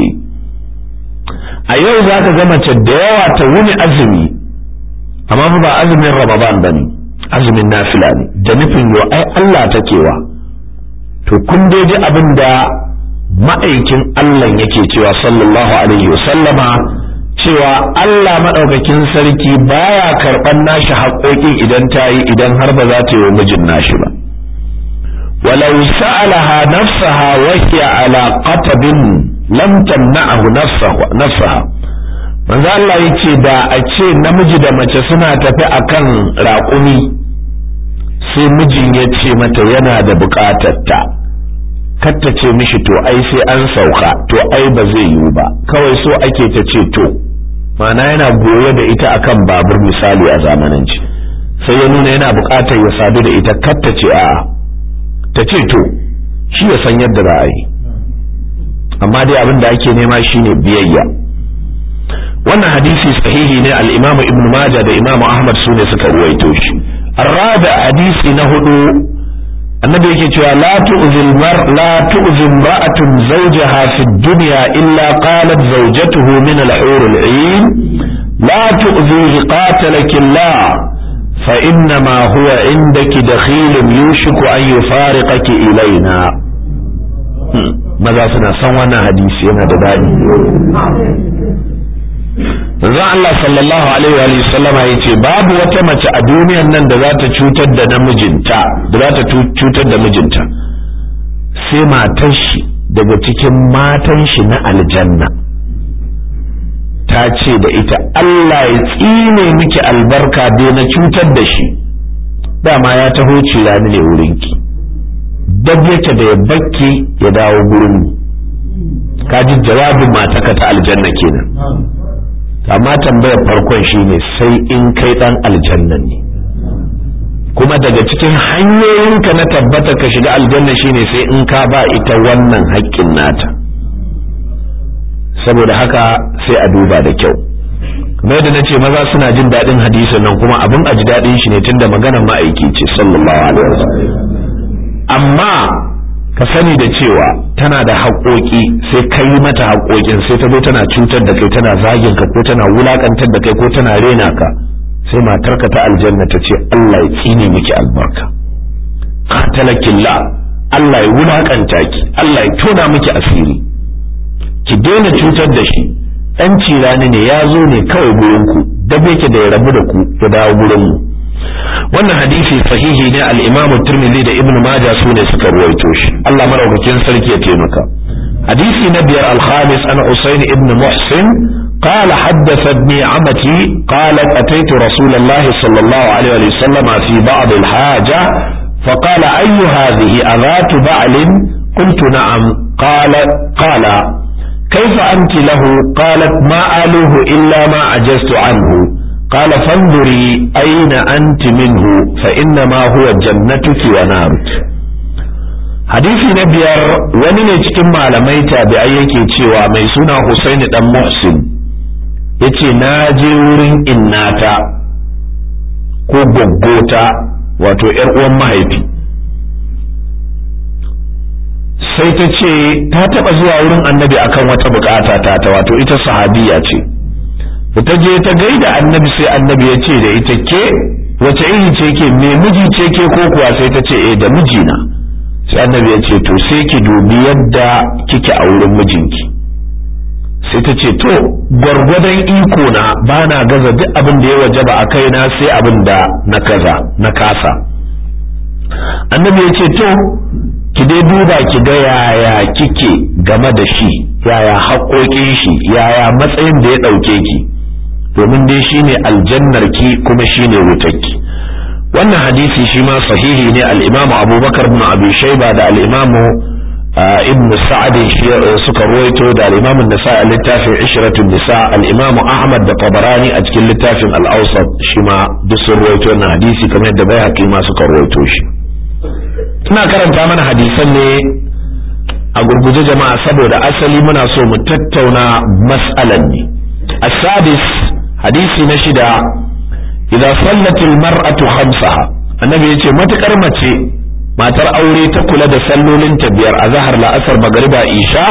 a yau za ka ga mace da yawa ta wuni azumi amma fa ba azumin ramadan ba ne azumin nafila ne da nufin yo ai Allah take wa to kun dai ji abin da ma'aikin Allah yake cewa sallallahu alaihi wasallama cewa Allah maɗaukakin sarki baya karɓan nashi haƙoƙin idan ta yi idan har ba za ta yi wa mijin nashi ba walau sa'alaha nafsaha wa hiya ala qatabin lam tamna'ahu nafsaha manzo Allah yace da a ce namiji da mace suna tafi akan raƙumi sai mijin ya ce mata yana da buƙatar ta katta ce mishi to ai sai an sauka to ai ba zai yiwu ba kawai so ake ta ce to ma'ana yana goye da ita akan babur misali a zamananci sai ya nuna yana buƙatar ya sadu da ita katta ce a'a ta ce to shi ya san yadda za a yi amma dai abin da ake nema shine biyayya wannan hadisi sahihi ne al-imamu ibn majah da imamu ahmad su ne suka ruwaito shi arrada hadisi na hudu annabi yake cewa la tu'zil mar la tu'zil imra'atun zawjaha fi dunya illa qalat zawjatuhu min al-hur al-'ain la tu'zi qatalak Allah fa innama huwa indaki dakhil yushiku an yufariqaki ilaina maza suna san wannan hadisi yana da dadi Zan Allah sallallahu alaihi wa sallama ya ce babu wata mace a duniyan nan da za ta cutar da namijinta da za ta cutar da mijinta sai matan shi daga cikin matan shi na aljanna ta ce da ita Allah ya tsine miki albarka na cutar da shi dama ya taho cirani ne wurinki dab yake da ya bakki ya dawo gurin ka ji jawabin mataka ta aljanna kenan amma tambayar farkon shine sai in kai dan aljanna ne kuma daga cikin hanyoyinka na tabbata ka shiga aljanna shine sai in ka ba ita wannan haƙƙin nata saboda haka sai a duba da kyau kamar da nace maza suna jin daɗin hadisin nan kuma abin a ji daɗin shi ne tunda maganar ma'aiki ce sallallahu alaihi wasallam amma ka sani da cewa tana da haƙoƙi sai ka yi mata haƙoƙin sai ta zo tana cutar da kai tana zagin ka ko tana wulaƙantar da kai ko tana rena ka sai matarka ta aljanna ta ce Allah ya tsine miki albarka qatalakillah Allah ya wulaƙanta ki Allah ya tona miki asiri ki daina cutar da shi dan cirani ne ya zo ne kawai gurin ku dabe ki da ya rabu da ku ya dawo gurin mu wannan hadisi sahihi ne al-Imam Tirmidhi da Ibn Majah su ne suka ruwaito shi Allah maraukakin sarki ya taimaka hadisi na biyar al-khamis an Usayn ibn Muhsin قال حدثتني عمتي قالت أتيت رسول الله صلى الله عليه وسلم في بعض الحاجة فقال أي هذه أذات بعل قلت نعم قال قال كيف أنت له قالت ما آلوه إلا ما عجزت عنه قال فانظري أين أنت منه فإنما هو جنتك ونارك hadisi na biyar wani ne cikin malamai tabi'ai yake cewa mai suna Husaini dan Muhsin yace na je wurin innata ko goggota wato ‘yar uwan mahaifi sai ta ce ta taɓa zuwa wurin annabi akan wata bukata ta ta wato ita sahabiya ce ta je ta gaida annabi sai annabi ya ce da ita ke wace iri ce ke me miji ce ke ko kuwa sai ta ce eh da mijina sai annabi ya ce to sai ki dubi yadda kike a wurin mijinki sai ta ce to gwargwadon iko na ba na gaza duk abin da ya wajaba a kaina sai abin da na kaza na kasa annabi ya ce to ki dai duba ki ga yaya kike game da shi yaya haƙoƙin shi yaya matsayin da ya ɗauke ki domin dai shine aljannar ki kuma shine wutarki wannan hadisi shi ma sahihi ne al-imamu abubakar bin abi shaiba da al-imamu ibn sa'ad suka ruwaito da al-imam an-nasa'i a littafin ishratun nisa al-imam ahmad da tabarani a cikin littafin al-awsat shi ma duk sun ruwaito wannan hadisi kamar yadda bayhaqi ma suka ruwaito shi ina karanta mana hadisan ne a gurguje jama'a saboda asali muna so mu tattauna mas'alan ne as-sadis hadisi na shida idza sallat al-mar'atu khamsaha annabi yace matukar mace matar aure ta kula da sallolinta biyar a zahar la'asar magariba isha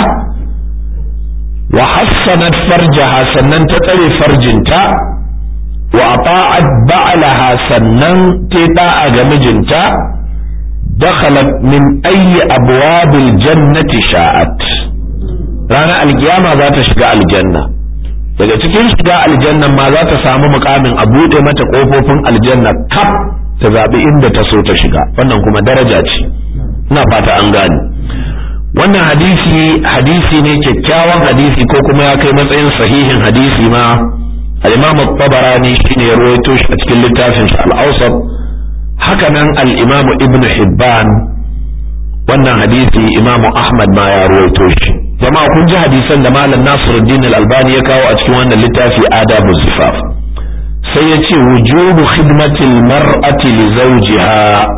wa hassanat farjaha sannan ta tsare farjinta wa ata'at ba'laha sannan ta da'a ga mijinta dakhalat min ayyi abwabil jannati sha'at ranar alkiyama za ta shiga aljanna daga cikin shiga aljannan ma za ta samu mukamin a buɗe mata ƙofofin aljanna kaf ta zaɓi inda ta so ta shiga wannan kuma daraja ce ina fata an gane wannan hadisi hadisi ne kyakkyawan hadisi ko kuma ya kai matsayin sahihin hadisi ma al-imam at-tabarani shine ya rawaito shi a cikin littafin shi al-awsat haka nan al-imam ibn hibban wannan hadisi imam ahmad ma ya rawaito shi jama'a kun ji hadisan da malam nasiruddin al-albani ya kawo a cikin wannan littafi adabu zifaf sai ya ce wujubu khidmatil mar'ati li zawjiha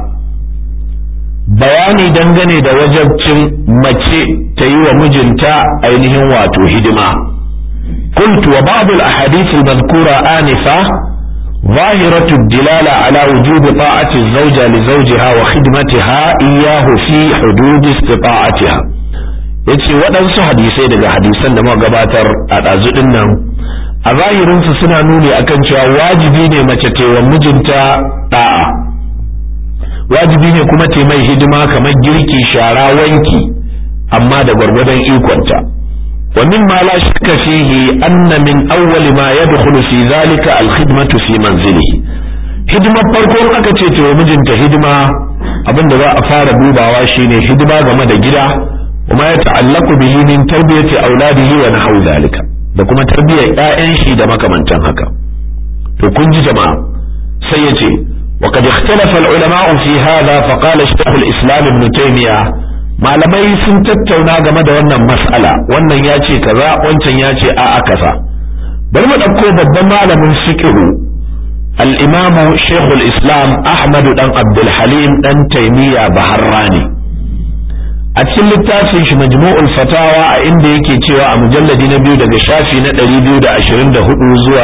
bayani dangane da wajabcin mace ta yi wa mijinta ainihin wato hidima قلت وبعض الأحاديث المذكورة آنفة ظاهرة الدلالة على وجوب طاعة الزوجة لزوجها وخدمتها إياه في حدود استطاعتها yace waɗansu hadisai daga hadisan da muka gabatar a ɗazuɗin nan a zahirinsu suna nuni akan cewa wajibi ne mace ta wa mijinta ɗa'a wajibi ne kuma ta mai hidima kamar girki shara wanki amma da gwargwadon ikonta wa mimma la shakka fihi anna min awwali ma yadkhulu fi zalika al-khidmatu fi manzilihi hidimar farko aka ce ta wa mijinta hidima abin da za a fara dubawa shine hidima game da gida وما يتعلق به من تربية أولاده ونحو ذلك da kuma tarbiyyar ‘ya'yan shi da makamantan haka to kun ji jama'a sai ya ce wa kad ikhtalafa al-ulama fi hadha fa qala shaykh al-islam ibn taymiya malamai sun tattauna game da wannan mas'ala wannan ya ce kaza wancan ya ce a'a kaza bari mu ɗauko babban malamin fiqhu al-imamu shaykhul islam ahmadu dan abdul halim dan taymiya baharrani a cikin littafin shi majmu'ul fatawa a inda yake cewa a mujalladi na biyu daga shafi na 224 zuwa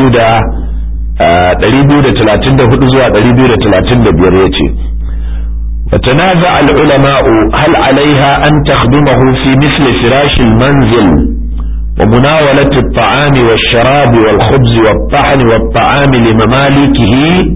234 zuwa 235 yace وتنازع العلماء هل عليها أن تخدمه في مثل فراش المنزل ومناولة الطعام والشراب والخبز والطحن والطعام لممالكه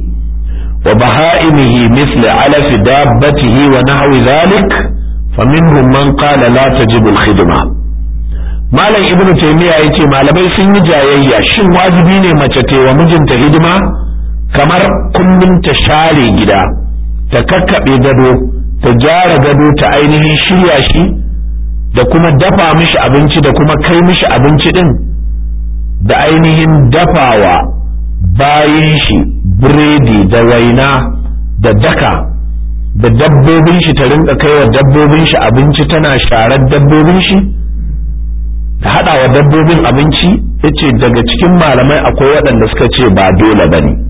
وبهائمه مثل علف دابته ونحو ذلك فمنهم من قال لا تجب الخدمة malam ibn taymiya yace malamai sun yi jayayya shin wajibi ne mace ta wa mijinta hidima kamar kullum ta share gida ta kakkaɓe gado ta gyara gado ta ainihin shirya shi da kuma dafa mishi abinci da kuma kai mishi abinci din da ainihin dafawa bayan shi biredi da waina da daka da dabbobin shi ta rinka kai wa dabbobin shi abinci tana sharar dabbobin shi ta haɗa wa dabbobin abinci yace daga cikin malamai akwai waɗanda suka ce ba dole ba ne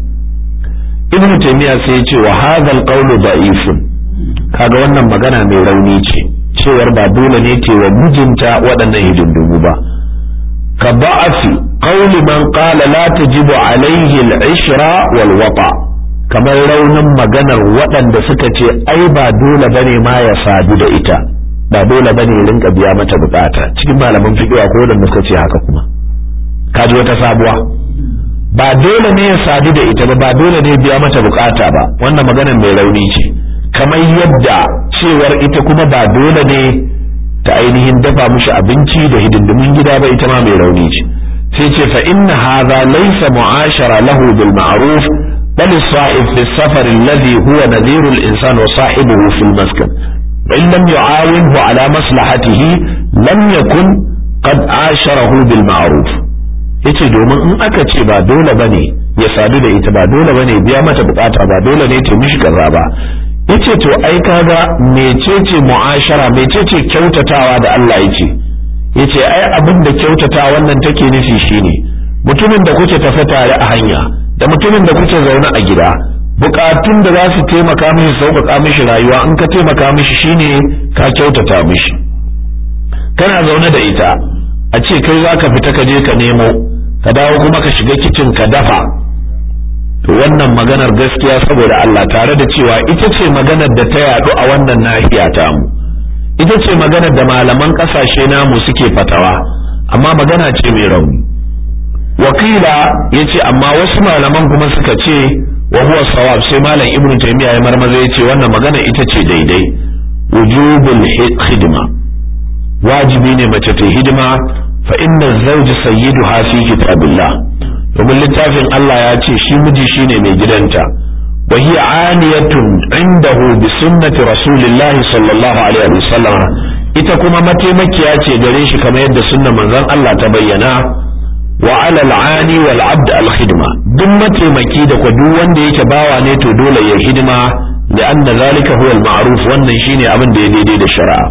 ibnu taymiya sai ya ce wa hadha alqawlu da'ifun kaga wannan magana mai rauni ce cewar ba dole ne ce wa mijinta waɗannan hidindimu ba ka ba'afi qawli man qala la tajibu alayhi al-ishra wal wata kamar raunin maganar waɗanda suka ce ai ba dole bane ma ya sadu da ita ba dole bane ya rinka biya mata bukata cikin malaman fiqh ko waɗanda suka ce haka kuma kaji wata sabuwa ba dole ne ya sadu da ita ba ba dole ne biya mata bukata ba wannan maganar mai rauni ce kamar yadda cewar ita kuma ba dole ne ta ainihin dafa mishi abinci da hidindimin gida ba ita ma mai rauni ce sai ce fa inna hadha laysa mu'ashara lahu bil ma'ruf bal sa'ib fi safar alladhi huwa nadhiru al insan wa sahibuhu fil maskan wa in lam yu'awinhu ala maslahatihi lam yakun qad asharahu bil ma'ruf yace domin in aka ce ba dole bane ya sadu da ita ba dole bane biya mata bukata ba dole ne ta mishi kaza ba yace to ai kaga mecece mu'ashara mecece kyautatawa da Allah yace yace ai abin da kyautata wannan take nufi shine mutumin da kuke tafi tare a hanya da mutumin da kuke zaune a gida bukatun da za su taimaka mishi sauƙaƙa mishi rayuwa in ka taimaka mishi shine ka kyautata mishi kana zaune da ita a ce kai za ka fita ka je ka nemo ka dawo kuma ka shiga kicin ka dafa to wannan maganar gaskiya saboda Allah tare da cewa ita ce maganar da ta yadu a wannan nahiya tamu ita ce maganar da malaman kasashe namu suke fatawa amma magana ce mai rauni wakila ya ce amma wasu malaman kuma suka ce wa huwa sawab sai malam ibnu taymiya ya marmaza ya ce wannan magana ita ce daidai wujubul khidma wajibi ne mace ta hidima fa inna zawj sayyiduha fi kitabillah domin littafin Allah ya ce shi miji shine mai gidanta wa hiya aniyatun indahu bi sunnati rasulillahi sallallahu alaihi wasallam ita kuma mataimakiya ce gare shi kamar yadda sunnar manzon Allah ta bayyana wa ala al'ani wal abd al khidma duk mataimaki da kwa duk wanda yake bawa ne to dole ya hidima da anna zalika huwa al ma'ruf wannan shine abin da ya daidai da shari'a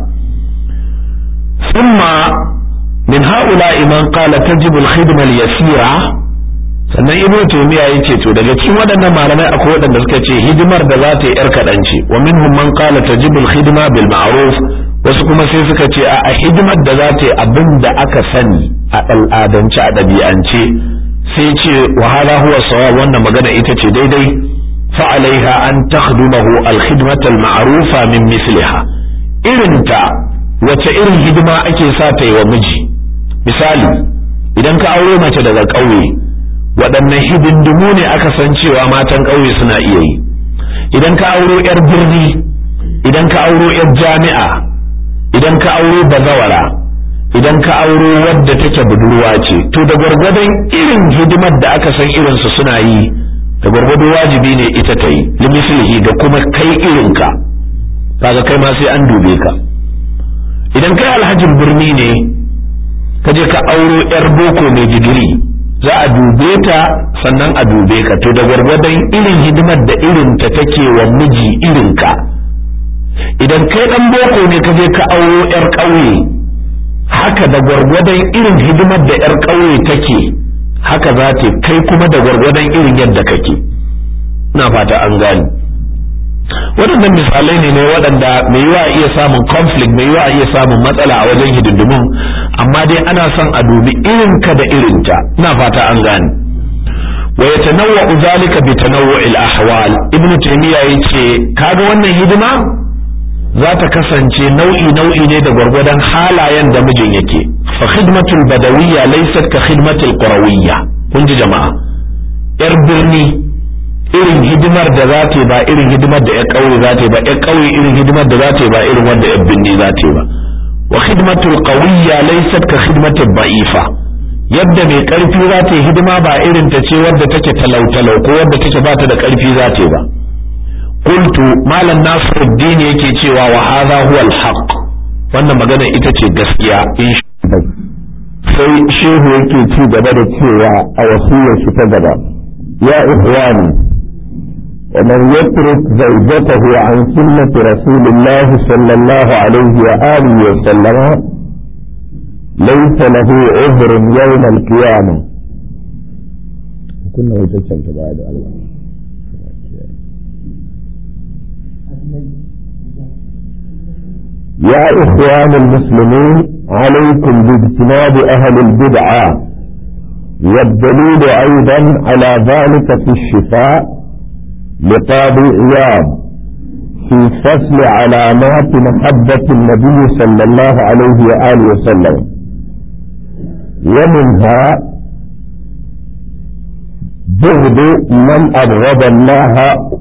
thumma min ha'ula'i man qala tajibu al khidma al yasira sannan ibnu taymiya yace to daga cikin waɗannan malamai akwai waɗanda suka ce hidimar da za ta yi yar kaɗan ce wa minhum man qala tajibu al-khidma bil ma'ruf wasu kuma sai suka ce a hidimar da za ta yi abin da aka sani a al'adance a ɗabi'ance sai ce wa hada huwa sawab wannan magana ita ce daidai fa alaiha an takhdumahu al-khidmata al-ma'rufa min misliha irinta wace irin hidima ake sa ta yi wa miji misali idan ka aure mace daga ƙauye waɗanne hidindimu ne aka san cewa matan ƙauye suna iya yi idan ka auro 'yar birni idan ka auro 'yar jami'a idan ka auro bazawara idan ka auro wadda take budurwa ce to da gwargwadon irin hidimar da aka san irinsu suna yi da gwargwado wajibi ne ita ta yi limislihi da kuma kai irinka kaga kai ma sai an dube ka idan kai alhajin birni ne ka je ka auro 'yar boko mai digiri za a dube ta sannan a dube ka to da gwargwadon irin hidimar da irin ta take wa miji irin ka idan kai dan boko ne ka je ka auro yar ƙauye haka da gwargwadon irin hidimar da yar ƙauye take haka za ta kai kuma da gwargwadon irin yadda kake ina fata an gane waɗannan misalai ne ne waɗanda mai yiwa iya samun conflict mai yiwa iya samun matsala a wajen hidindimun amma dai ana son a dubi irinka da irinta ina fata an gane wa yatanawwa'u zalika bi tanawwu'il ahwal ibnu taymiya yace kaga wannan hidima za ta kasance nau'i nau'i ne da gwargwadon halayen da mijin yake fa khidmatul badawiyya laysat ka khidmatul qurawiyya kun ji jama'a yar birni irin hidimar da za ta ba irin hidimar da ya ƙauye za ta ba ya ƙauye irin hidimar da za ta ba irin wanda ya binne za ta ba wa khidmatul qawiyya laysat ka khidmatul ba'ifa yadda mai ƙarfi za ta yi hidima ba irin ta ce wadda take talau-talau ko wadda take ba ta da ƙarfi za ta ba qultu malam nasiruddin yake cewa wa hadha huwa al-haqq wannan magana ita ce gaskiya in sai shehu yake ci gaba da cewa a wasiyar shi ta gaba ya ikhwani ومن يترك زوجته عن سنة رسول الله صلى الله عليه وآله وسلم ليس له عذر يوم القيامة كنا وجدت بعد الله يا إخوان المسلمين عليكم باجتناب أهل البدعة والدليل أيضا على ذلك في الشفاء لقاضي عياض في فصل علامات محبة النبي صلى الله عليه وآله وسلم ومنها بغض من أبغض الله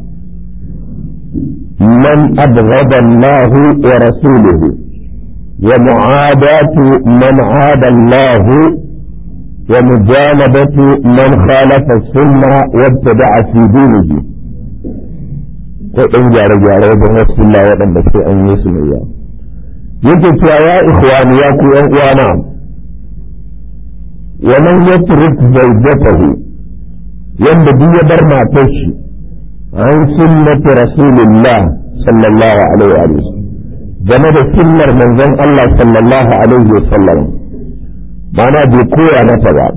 من أبغض الله ورسوله ومعاداة من عاد الله ومجانبة من خالف السنة وابتدع في دينه ko ɗan gyare-gyare wajen wasu Allah waɗanda sai an yi su mai yawa. Yake cewa ya ikhwani ya ku ‘yan uwana, wannan ya turuk zaujatahu wanda duk ya bar matar shi an sunnati rasulullah sallallahu alaihi wa game da sunnar manzon Allah sallallahu alaihi wa sallam mana bai koya mata ba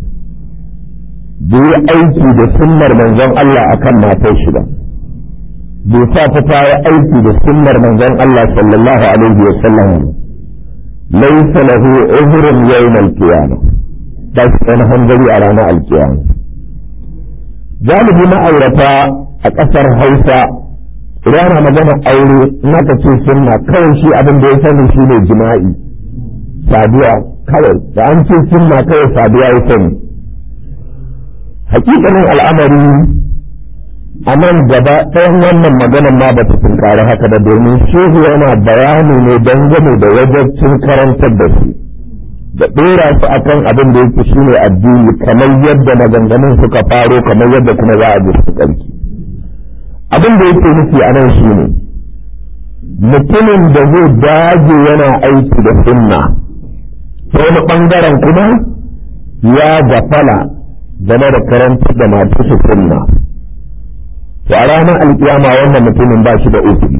bai aiki da sunnar manzon Allah akan matar shi ba bai sa ta fara aiki da sunnar manzon Allah sallallahu alaihi wa sallam laysa lahu uzrun yawm al-qiyamah ba shi wani hanzari a ranar alkiyama galibi ma'aurata a ƙasar Hausa idan ana magana aure in aka ce sunna kawai shi abin da ya sani shi ne jima'i saduwa kawai da an ce sunna kawai saduwa ya sani hakikanin al'amari a nan gaba ɗayan wannan maganan ma ba ta tunkari haka da domin shehu yana bayani ne dangane da wajabcin karantar da su da ɗora su akan abin da yake shi ne addini kamar yadda maganganun suka faro kamar yadda kuma za a ji su ƙarfi abin da yake nufi a nan shi ne mutumin da zai dage yana aiki da sunna ta wani ɓangaren kuma ya gafala game da karantar da masu su sunna to a ranar alkiyama wannan mutumin ba shi da uzuri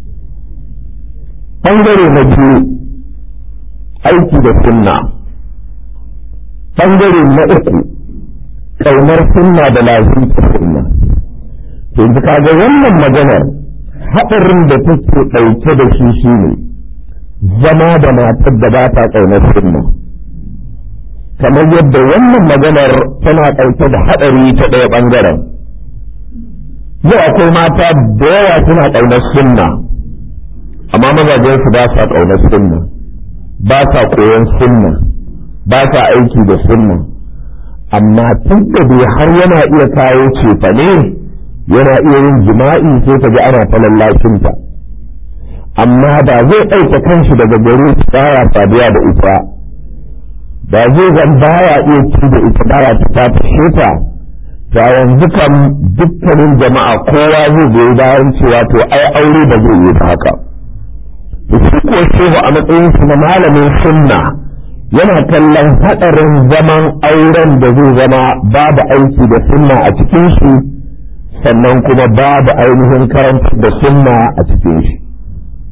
ɓangare na biyu aiki da sunna ɓangare na uku ƙaunar sunna da lazimta sunna to yanzu kaga wannan maganar haɗarin da take ɗauke da shi shine zama da matar da ba ta ƙaunar sunna kamar yadda wannan maganar tana ɗauke da haɗari ta ɗaya ɓangaren yau akwai mata da yawa suna ƙaunar sunna amma mazajen su ba sa ƙaunar sunna ba sa koyon sunna ba sa aiki da sunna amma tun da bai har yana iya kawo cefane yana iya yin jima'i sai ta ga ana ta lallashinta amma da zai ɗauka kanshi daga gare su baya saduwa da ita da zai zan baya iya ci da ita baya ta ta ta ta yanzu kam dukkanin jama'a kowa zai goyi bayan cewa to ai aure da zai yi haka shi ko shehu a matsayin su na malamin sunna yana kallon hadarin zaman auren da zai zama babu aiki da sunna a cikin shi sannan kuma babu ainihin karanta da sunna a cikin shi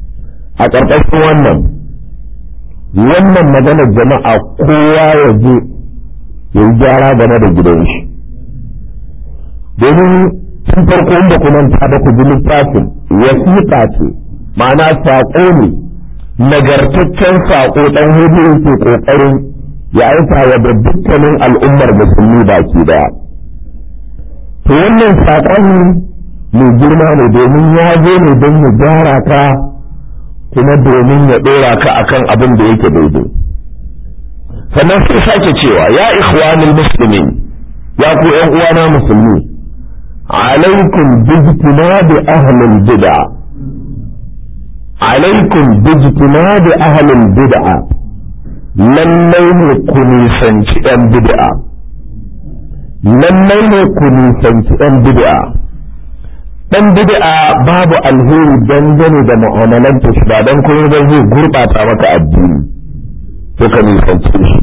a ƙarƙashin wannan wannan maganar jama'a kowa ya je ya yi gyara game da gidan shi domin tun farko inda kuma ta da ku ji littafin wasiƙa ce ma'ana saƙo ne nagartaccen saƙo ɗan hudu yake ƙoƙarin ya aika wa da dukkanin al'ummar musulmi baki daya to wannan saƙon mai girma ne domin ya zo ne don ya gyara ka kuma domin ya ɗora ka akan abin da yake daidai sannan sai sake cewa ya ikhwanul muslimin ya ku ƴan uwana musulmi alaikum bijtinabi ahlul bid'a alaikum bijtinabi ahlul bid'a lallai ne ku nisanci ƴan bid'a lallai ne ku nisanci ƴan bid'a dan bid'a babu alheri dangane da mu'amalanta shi ba dan kuma ba zai gurbata maka addini to ka nisanci shi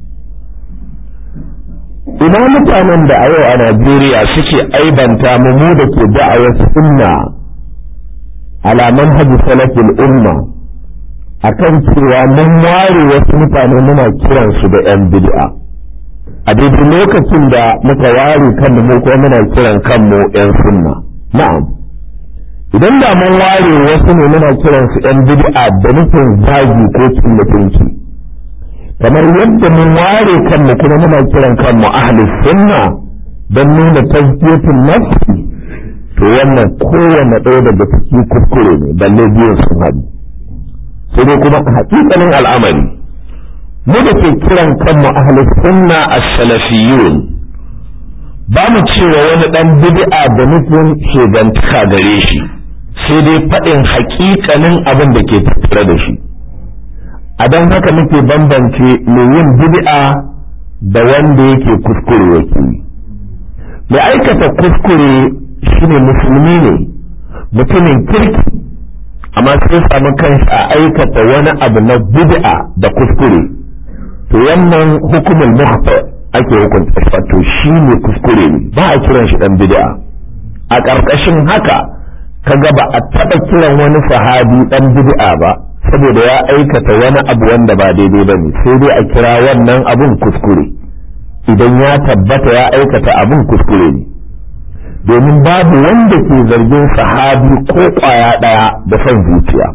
ina mutanen da a yau a Najeriya suke aibanta mu mu da ke da'awar sunna ala manhaji salafin umma akan cewa mun ware wasu mutane muna kiransu da 'yan bid'a a daidai lokacin da muka ware kanmu mu kuma muna kiran kanmu 'yan sunna na'am idan da mun ware wasu ne muna kiransu 'yan bid'a da nufin zagi ko cin mutunci kamar yadda mun ware kanmu kuma muna kiran kanmu ahli sunna don nuna tazkiyatun nafsi to wannan kowane ɗaya daga ciki kuskure ne balle biyun sun haɗu sai dai kuma a haƙiƙanin al'amari mu da ke kiran kanmu ahli sunna as-salafiyun ba mu cewa wani ɗan bid'a da nufin shegantaka gare shi sai dai faɗin haƙiƙanin abin da ke tattare da shi a don haka muke bambance mai yin bid'a da wanda yake kuskure yake yi mai aikata kuskure shine musulmi ne mutumin kirki amma sai samu kanshi a aikata wani abu na bid'a da kuskure to wannan hukumul mukhta ake hukunta wato shi ne kuskure ne ba a kiran shi dan bid'a a ƙarƙashin haka kaga ba a taɓa kiran wani sahabi dan bid'a ba saboda ya aikata wani abu wanda ba daidai ba ne sai dai a kira wannan abun kuskure idan ya tabbata ya aikata abun kuskure ne domin babu wanda ke zargin sahabi ko kwaya ɗaya da son zuciya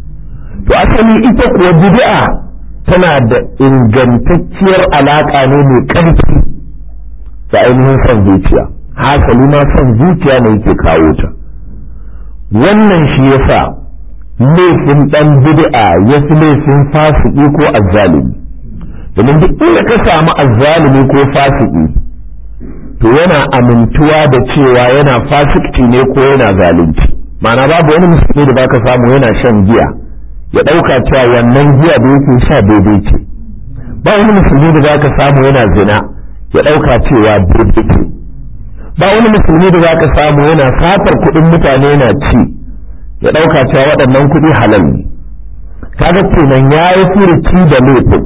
to asali ita kuwa bid'a tana da ingantacciyar alaƙa ne mai ƙarfi da ainihin son zuciya hasali ma son zuciya ne yake kawo ta wannan shi yasa laifin ɗan bid'a ya fi laifin fasiki ko azzalimi domin duk inda ka samu azzalimi ko fasiki to yana amintuwa da cewa yana fasikci ne ko yana zalunci ma'ana babu wani musulmi da baka samu yana shan giya ya ɗauka cewa wannan giya da yake sha daidai ce ba wani musulmi da baka samu yana zina ya ɗauka cewa daidai ce ba wani musulmi da zaka samu yana satar kuɗin mutane yana ci ya ɗauka cewa waɗannan kuɗi halal ne kaga kenan ya yi furuci da laifin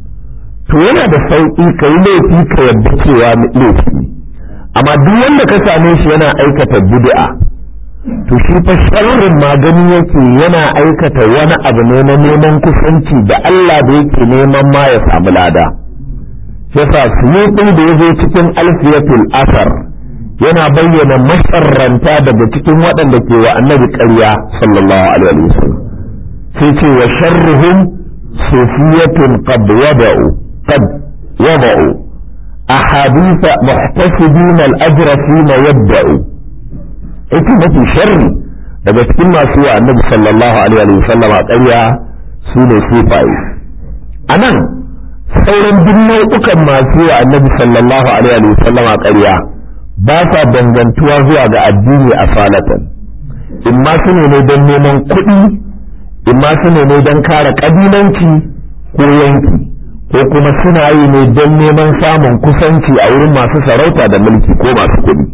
to yana da sauƙi ka yi laifi ka yarda cewa laifi ne amma duk wanda ka same shi yana aikata bid'a to shi fa sharrin magani yake yana aikata wani abu ne na neman kusanci da Allah da yake neman ma ya samu lada yasa suyuɗin da ya zo cikin alfiyatul asar yana bayyana masharranta daga cikin waɗanda ke wa annabi ƙarya sallallahu alaihi wasallam sai ce wa sharruhum sufiyatun qad wada'u qad wada'u ahadith muhtasibin al-ajr fi ma yabda'u ita mafi sharri daga cikin masu wa annabi sallallahu alaihi wasallam ƙarya su ne sufaye anan sauran duk nau'ukan masu wa annabi sallallahu alaihi wasallam ƙarya ba sa dangantuwa zuwa ga addini a falatan in ma su ne don neman kuɗi in ma su ne don kare ƙabilanci ko yanki ko kuma suna yi ne don neman samun kusanci a wurin masu sarauta da mulki ko masu kuɗi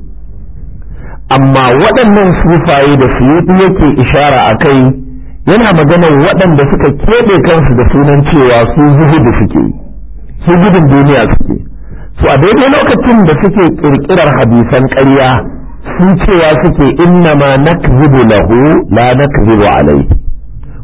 amma waɗannan sufaye da su yake ishara a kai yana maganar waɗanda suka keɓe kansu da sunan cewa su zuhudu suke su gudun duniya suke su a daidai lokacin da suke kirkirar hadisan ƙarya sun cewa suke inna ma nakzibu lahu la nakzibu alai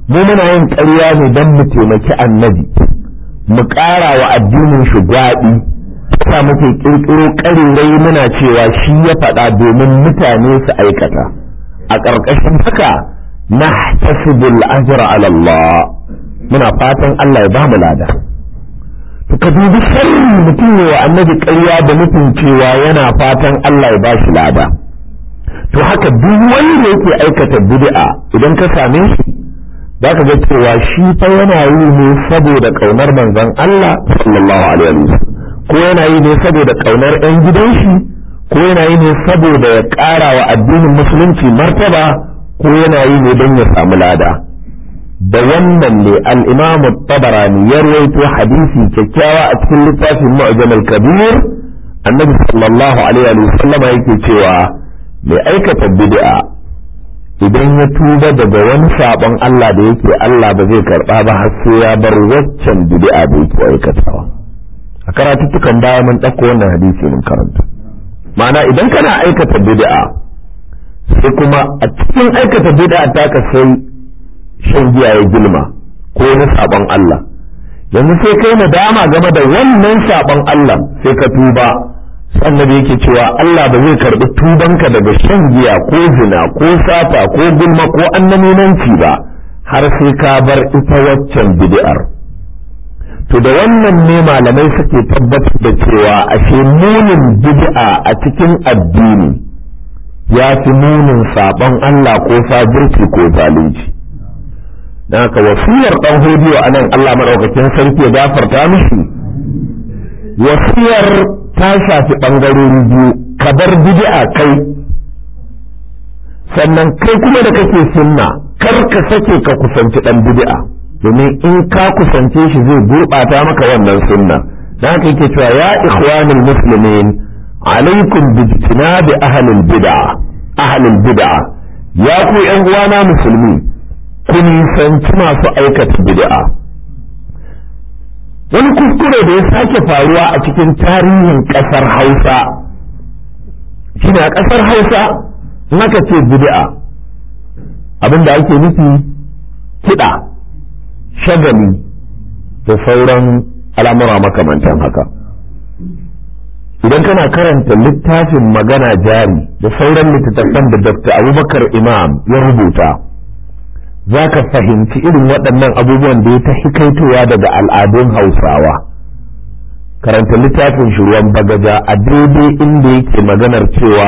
mu muna yin ƙarya ne don mu taimaki annabi mu ƙara wa addinin shi gwaɗi sa muke ƙirƙiro ƙarirai muna cewa shi ya faɗa domin mutane su aikata a ƙarƙashin haka na tasibul ajra ala Allah muna fatan Allah ya ba mu lada to ka dubi sharri mutum ne wa annabi ƙarya da nufin cewa yana fatan Allah ya ba shi lada to haka duk wanda yake aikata bid'a idan ka same shi za ka ga cewa shi fa yana yi ne saboda ƙaunar manzon Allah sallallahu alaihi wasallam ko yana yi ne saboda ƙaunar ɗan gidan shi ko yana yi ne saboda ya ƙara wa addinin musulunci martaba ko yana yi ne don ya samu lada da wannan ne al-imam tabarani ya rawaito hadisi kyakkyawa a cikin littafin mu'jam al-kabir annabi sallallahu alaihi wasallam yake cewa mai aikata bid'a idan ya tuba daga wani sabon Allah da yake Allah ba zai karba ba har sai ya bar waccan bid'a da yake aikatawa a karatuttukan baya mun ɗauko wannan hadisi mun karanta ma'ana idan kana aikata bid'a sai kuma a cikin aikata bid'a ta ka sai shan giya ya gilma ko wani sabon Allah yanzu sai kai nadama game da wannan sabon Allah sai ka tuba sannan da yake cewa Allah ba zai karbi tubanka daga shan giya ko zina ko sata ko gulma ko annaminanci ba har sai ka bar ita waccan bid'ar to da wannan ne malamai suke tabbatar da cewa ashe munin bid'a a cikin addini ya fi munin sabon Allah ko fajirci ko zalunci dan haka wasiyar dan hodiyo anan Allah madaukakin sarki ya gafarta mishi wasiyar ta shafi ɓangarori biyu ka bar bid'a kai sannan kai kuma da kake sunna kar ka sake ka kusanci ɗan bid'a domin in ka kusance shi zai gurɓata maka wannan sunna da haka yake cewa ya ikhwanul muslimin alaikum bijtinabi ahlil bid'a ahlil bid'a ya ku ƴan uwana musulmi ku nisanci masu aikata bid'a wani kuskure da ya sake faruwa a cikin tarihin ƙasar hausa shine a ƙasar hausa naka ce bid'a abinda ake nufi kiɗa shagali da sauran al'amura makamantan haka idan kana karanta littafin magana jari da sauran littattafan da dr abubakar imam ya rubuta za ka fahimci irin waɗannan abubuwan da ya ta hikaitowa daga al'adun hausawa karanta littafin shuruwan bagaja a daidai inda yake maganar cewa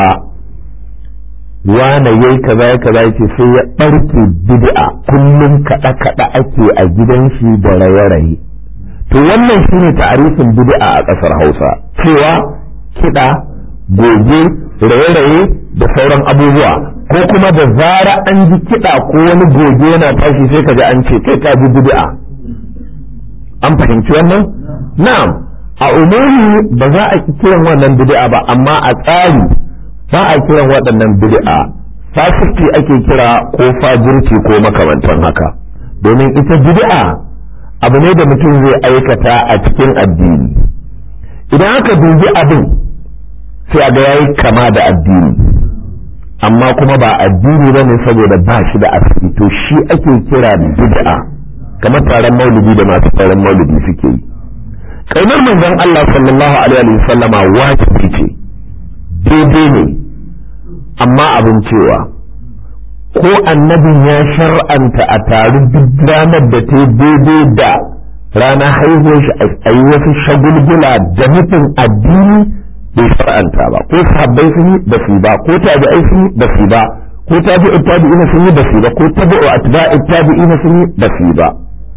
wane yayi kaza ya kaza yake sai ya ɓarke bid'a kullum kaɗa kaɗa ake a gidan shi da raye-raye to wannan shine ta'arifin bid'a a ƙasar hausa cewa kiɗa goge raye-raye da sauran abubuwa ko kuma da zara an ji kiɗa ko wani goge yana tashi sai ka ji an ce kai ka ji bid'a an fahimci wannan na'am a umuri ba za a kiran wannan bid'a ba amma a tsari ba a kiran waɗannan bid'a fasiki ake kira ko fajirci ko makamantan haka domin ita bid'a abu ne da mutum zai aikata a cikin addini idan aka dubi abin sai a ga yayi kama da addini amma kuma ba addini bane saboda ba shi da asiri to shi ake kira bid'a kamar taron maulidi da masu taron maulidi suke yi kaunar manzon Allah sallallahu alaihi wa sallama wajibi ce daidai ne amma abin cewa ko annabin ya shar'anta a taru duk ranar da ta daidai da rana haihuwar shi a yi wasu shagulgula da nufin addini bai shar'anta ba ko sahabbai sun yi ba su ba ko tabi'ai sun yi ba su ba ko tabi'u tabi'ina sun yi ba su ba ko tabi'u atba'i tabi'ina sun yi ba su ba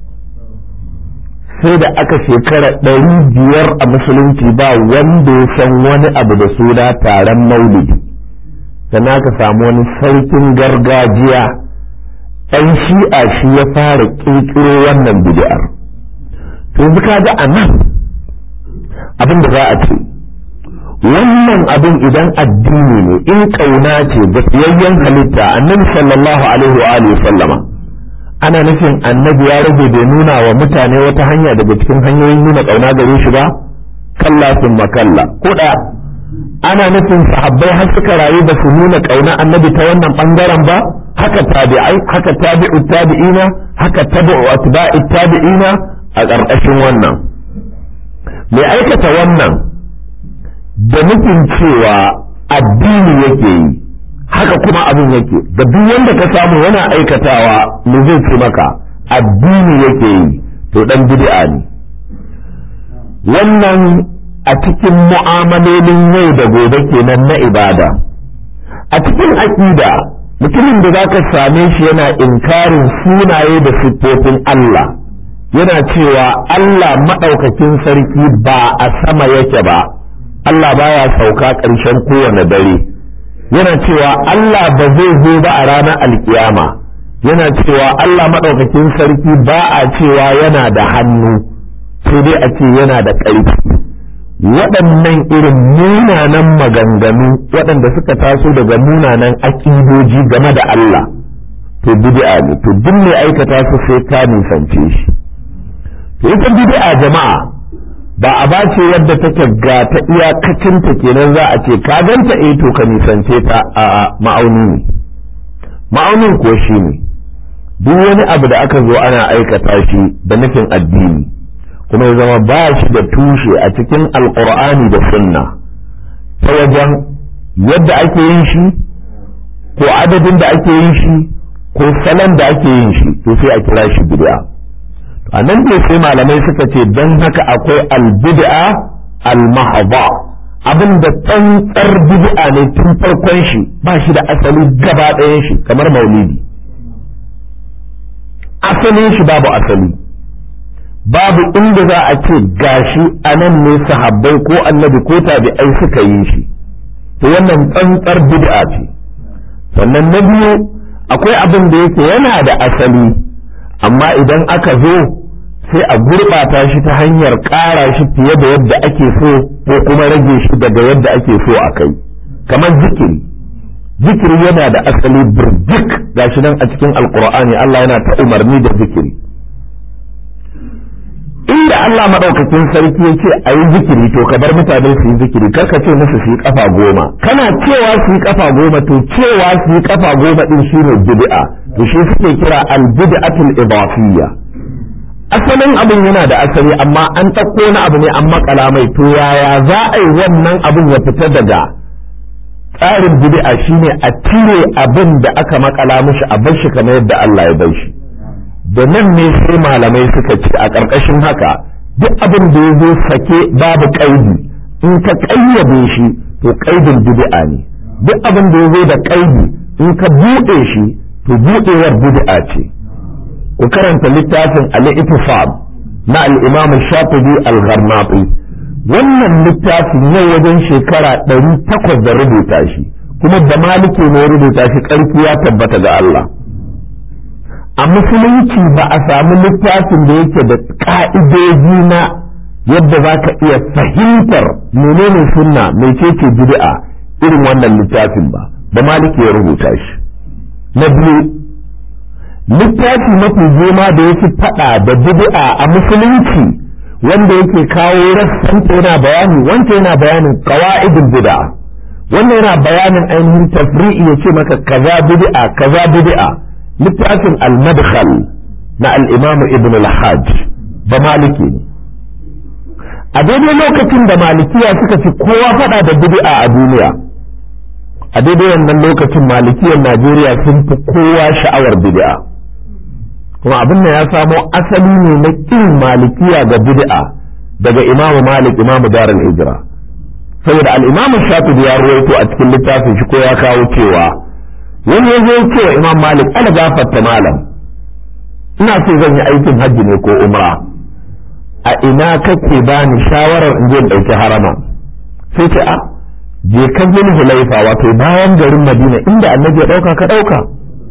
sai da aka shekara ɗari biyar a musulunci ba wanda ya san wani abu da suna taron maulidi sannan aka samu wani sarkin gargajiya ɗan shi'a shi ya fara ƙirƙiro wannan bid'ar to yanzu kaga a nan abin da za a ce wannan abin idan addini ne in ƙauna ce da fiyayyen halitta annabi sallallahu alaihi wa alihi sallama ana nufin annabi ya rage bai nuna wa mutane wata hanya daga cikin hanyoyin nuna ƙauna gare shi ba kalla sun makalla ko da ana nufin sahabbai har suka rayu ba su nuna ƙauna annabi ta wannan ɓangaren ba haka tabi'ai haka tabi'u tabi'ina haka tabu'u atba'i tabi'ina a ƙarƙashin wannan mai aikata wannan da nufin cewa addini yake yi haka kuma abin yake da duk wanda ka samu yana aikatawa me zai ce maka addini yake yi to dan bid'a ne wannan a cikin mu'amalolin yau da gobe kenan na ibada a cikin aƙida mutumin da za ka same shi yana inkarin sunaye da siffofin Allah yana cewa Allah maɗaukakin sarki ba a sama yake ba Allah baya sauka ƙarshen kowane dare yana cewa Allah ba zai zo ba a ranar alkiyama yana cewa Allah maɗaukakin sarki ba a cewa yana da hannu sai dai a ce yana da ƙarfi waɗannan irin munanan maganganu waɗanda suka taso daga munanan aƙidoji game da Allah to bid'a ne to duk mai aikata su sai ka nisance shi to ita bid'a jama'a ba a bace yadda take ga ta iyakacinta kenan za a ce ka ganta eh to ka nisance ta a ma'auni ne ma'aunin ko shi ne duk wani abu da aka zo ana aikata shi da nufin addini kuma ya zama ba shi da tushe a cikin alkur'ani da sunna ta wajen yadda ake yin shi ko adadin da ake yin shi ko salon da ake yin shi to sai a kira shi bid'a a nan ne sai malamai suka ce don haka akwai albid'a almahaba abin da tsantsar bid'a ne tun farkon shi ba shi da asali gaba ɗayan shi kamar maulidi asalin shi babu asali babu inda za a ce gashi a nan ne sahabbai ko annabi ko tabi'ai suka yi shi to wannan tsantsar bid'a ce sannan na biyu akwai abin da yake yana da asali amma idan aka zo sai a gurɓata shi ta hanyar ƙara shi fiye da yadda ake so ko kuma rage shi daga yadda ake so a kai kamar zikiri zikiri yana da asali birjik gashi nan a cikin alkur'ani Allah yana ta umarni da zikiri inda Allah maɗaukakin sarki ya ce a yi zikiri to ka bar mutane su yi zikiri kar ka ce musu su yi kafa goma kana cewa su yi kafa goma to cewa su yi kafa goma din shine bid'a to shi suke kira al-bid'atul idafiyya asalin abin yana da asali amma an ɗauko na abu ne an makala mai to yaya za a yi wannan abin ya fita daga tsarin bid'a shine a cire abin da aka makala mishi a bar shi kamar yadda Allah ya bar shi da nan ne sai malamai suka ce a ƙarƙashin haka duk abin da ya zo sake babu ƙaidi in ka ƙayyade shi to ƙaidin bid'a ne duk abin da ya zo da ƙaidi in ka buɗe shi to buɗewar bid'a ce ku karanta littafin al-ittifaq na al-imam shafi'i al-gharnati wannan littafin yau wajen shekara ɗari takwas da rubuta shi kuma da malike ne rubuta shi ƙarfi ya tabbata ga Allah a musulunci ba a samu littafin da yake da ƙa'idoji na yadda za ka iya fahimtar menene sunna mecece bid'a irin wannan littafin ba da maliki ya rubuta shi na biyu littafi mafi girma da yake faɗa da bid'a a musulunci wanda yake kawo rassanta yana bayani wanda yana bayanin qawaidul bid'a wanda yana bayanin ainihin tafri'i ya ce maka kaza bid'a kaza bid'a littafin al-madkhal na al-imam ibn al-hajj ba maliki ne a daidai lokacin da malikiya suka fi kowa faɗa da bid'a a duniya a daidai wannan lokacin malikiyar najeriya sun fi kowa sha'awar bid'a kuma abin da ya samo asali ne na kin malikiya ga bid'a daga imam malik imam darul hijra saboda al-imam shafi'i ya ruwaito a cikin littafin shi ko ya kawo cewa wani ya zo cewa imam malik ana gafarta malam ina so zan yi aikin hajji ne ko umra a ina kake bani shawarar in je in ɗauki harama sai ce a je kan yin hulaifa wato bayan garin madina inda annabi ya ɗauka ka ɗauka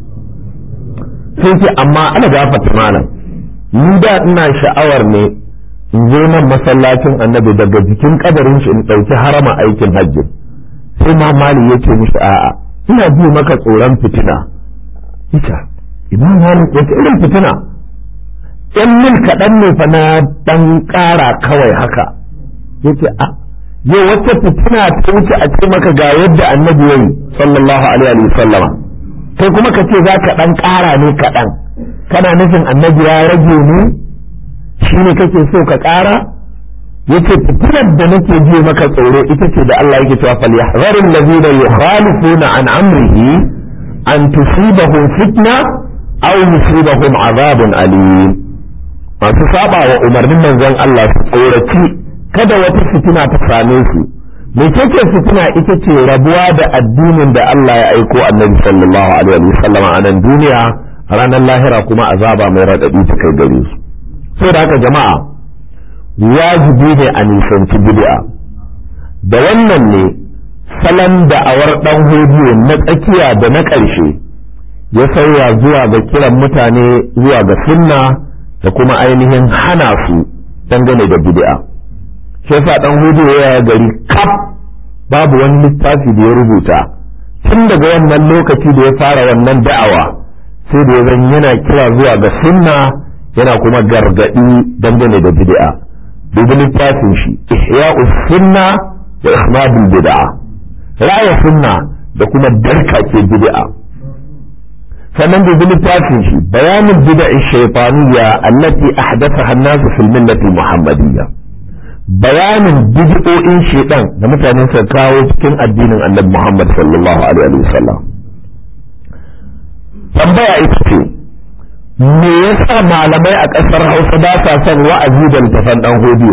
sai ce amma ana gafarta malam ni da ina sha'awar ne in zo nan masallacin annabi daga jikin kadarin shi in ɗauki harama aikin hajji sai ma mali ya ce mishi a'a ina bi maka tsoron fitina ita imam malik wata irin fitina yan mil kaɗan ne fa na ɗan ƙara kawai haka yace a yau wata fitina ta wuce a ce maka ga yadda annabi yayi sallallahu alaihi wa sallama kai kuma ka ce za ka ɗan ƙara ne kaɗan kana nufin annabi ya rage ne shi ne kake so ka ƙara yace fitilar da nake ji maka tsoro ita ce da Allah yake cewa fal yahzaril ladina yukhalifuna an amrihi an tusibahum fitna aw yusibahum azabun alim masu saba wa umarnin manzon Allah su tsoraci kada wata fitina ta same su mecece fitina ita ce rabuwa da addinin da Allah ya aiko annabi sallallahu alaihi wasallam a nan duniya ranar lahira kuma azaba mai raɗaɗi ta kai gare su saboda haka jama'a wajibi ne a nisanci bid'a da wannan ne salon da'awar ɗan hodiyo na tsakiya da na ƙarshe ya sauya zuwa ga kiran mutane zuwa ga sunna da kuma ainihin hana su dangane da bid'a shi yasa ɗan hodiyo ya gari kaf babu wani littafi da ya rubuta tun daga wannan lokaci da ya fara wannan da'awa sai da ya zan yana kira zuwa ga sunna yana kuma gargaɗi dangane da bid'a dubi littafin shi ihya'u sunna da ihmadul bid'a raya sunna da kuma darkake bid'a sannan dubi littafin shi bayanin bid'a shaytaniyya allati ahdathaha an-nas fil millati muhammadiyya bayanin bid'o'in shaytan da mutane suka kawo cikin addinin annabi Muhammad sallallahu alaihi wasallam tambaya ita ce me yasa malamai a ƙasar hausa ba sa son wa'azi da littafan ɗan hodiyo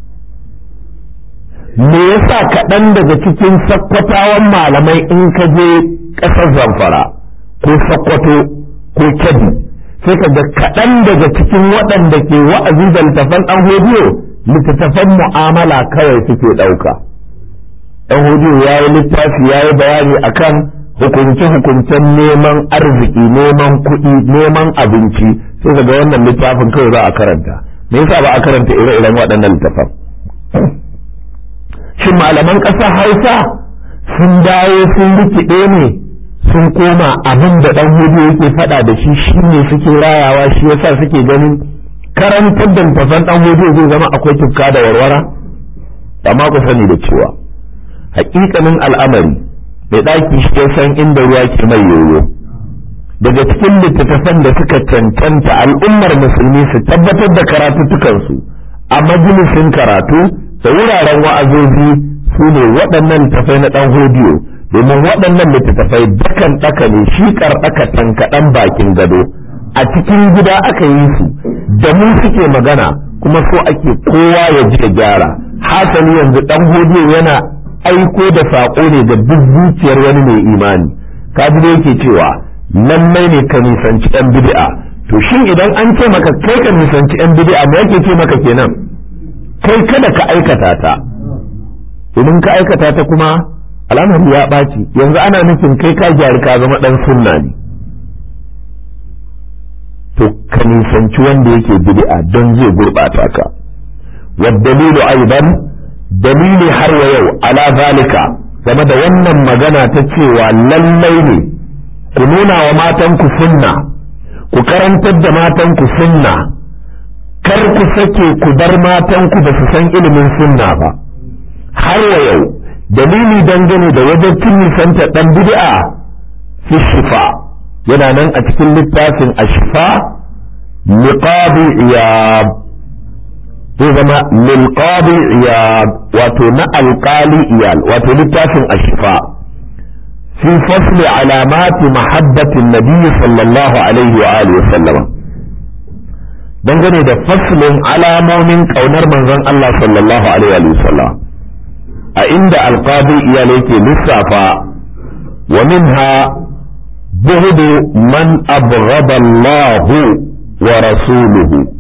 me yasa kaɗan daga cikin sakkwatawan malamai in ka je ƙasar zamfara ko sakkwato ko kebbi sai ka ga kaɗan daga cikin waɗanda ke wa'azi da littafan ɗan hodiyo littattafan mu'amala kawai suke ɗauka ɗan hodiyo ya yi littafi ya yi bayani akan hukunce-hukuncen neman arziki neman kuɗi neman abinci sai daga wannan littafin kawai za a karanta me yasa ba a karanta ire-iren waɗannan littafan shin malaman ƙasar hausa sun dawo sun rikide ne sun koma abin da ɗan hudu yake faɗa da shi shi ne suke rayawa shi yasa suke ganin karantar da littafan ɗan hudu zai zama akwai tufka da warwara amma ku sani da cewa haƙiƙanin al'amari mai ɗaki shi ya san inda ruwa ke mai yoyo daga cikin littattafan da suka cancanta al'ummar musulmi su tabbatar da karatuttukansu a majalisin karatu da wuraren wa'azozi su ne waɗannan littattafai na ɗan hodiyo domin waɗannan littattafai dakan ɗaka ne shi ɗaka tankaɗan bakin gado a cikin gida aka yi su da mu suke magana kuma so ake kowa ya ji da gyara hasali yanzu ɗan hodiyo yana aiko da saƙo ne ga duk zuciyar wani mai imani kaji da yake cewa lallai ne ka nisanci yan bid'a to shin idan an ce maka kai ka nisanci yan bid'a me yake ce maka kenan kai kada ka aikata ta idan ka aikata ta kuma al'amari ya ɓaci yanzu ana nufin kai ka gyari ka zama ɗan sunna ne to ka nisanci wanda yake bid'a don zai gurɓata ka والدليل أيضا dalili har wa yau ala zalika game da wannan magana ta cewa lallai ne ku nuna wa matanku sunna ku karantar da matanku sunna kar ku sake ku bar matanku ba su san ilimin sunna ba har wa yau dalili dangane da wajen nisanta dan bid'a fi shifa yana nan a cikin littafin ashifa liqabi iyab zai zama lilqadi iyal wato na alƙali iyal wato littafin ashifa fi fasli alamati mahabbatin nabi sallallahu alaihi wa alihi wa sallama dangane da faslin alamomin kaunar manzon Allah sallallahu alaihi wa sallam a inda alqadi iyal yake lissafa wa minha buhdu man abghada Allah wa rasuluhu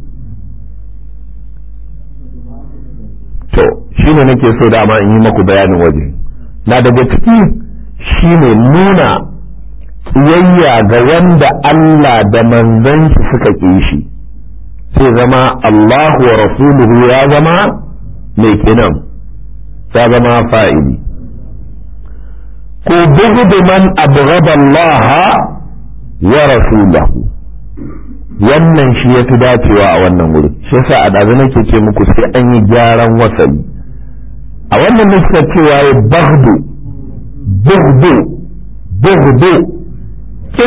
to shi ne nake so dama in yi maku bayanin waje na daga ciki shi ne nuna tsiyayya ga wanda Allah da manzon shi suka ƙi shi sai zama Allah wa rasuluhu ya zama mai kenan ya zama fa'ili ko bugudu man abghada Allah wa rasulahu wannan shi ya fi dacewa a wannan wuri shi yasa a ɗazu nake ce muku sai an yi gyaran wasali a wannan nuska cewa ya bagdu bugdu bugdu kin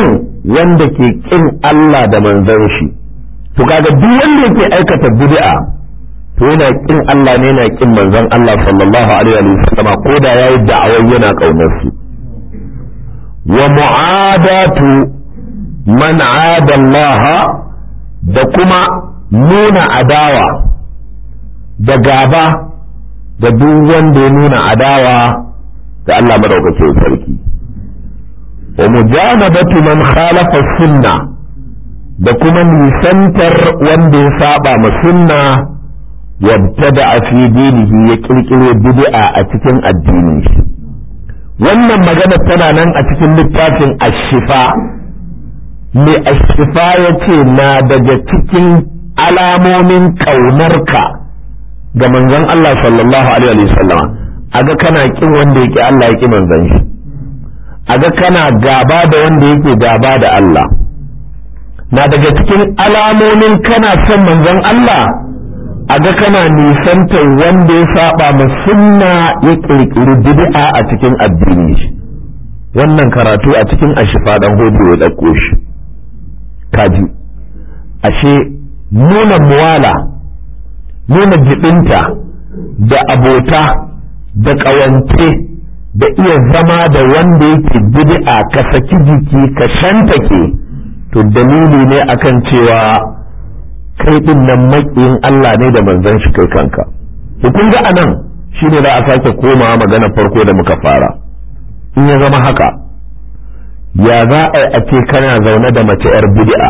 wanda ke kin Allah da manzon shi to kaga duk wanda yake aikata bid'a to yana kin Allah ne yana kin manzon Allah sallallahu alaihi wa sallama ko da yayi da'awar yana kaunar su wa mu'adatu man 'ada Allah da kuma nuna adawa da gaba da duk wanda ya nuna adawa da Allah madaukakin sarki wa mujanabatu man khalafa sunna da kuma nisantar wanda ya saba ma sunna wabtada fi dinihi ya kirkiro bid'a a cikin addinin shi wannan magana tana nan a cikin littafin ashifa mai ashifa ya ce na daga cikin alamomin ƙaunarka ga manzon Allah sallallahu alaihi wa sallama aga kana kin wanda yake Allah yake manzon shi aga kana gaba da wanda yake gaba da Allah na daga cikin alamomin kana son manzon Allah aga kana nisantar wanda ya saba ma sunna ya kirkiri bid'a a cikin addini shi wannan karatu a cikin ashifa dan hudu ya dauko shi kaji ashe nuna muwala nuna jibinta da abota da ƙawance da iya zama da wanda yake bid'a ka saki jiki ka shantake to dalili ne akan cewa kai din nan makiyin Allah ne da manzon shi kai kanka to kun ga anan shine za a sake komawa magana farko da muka fara in ya zama haka ya za a yi a ce kana zaune da mace 'yar bid'a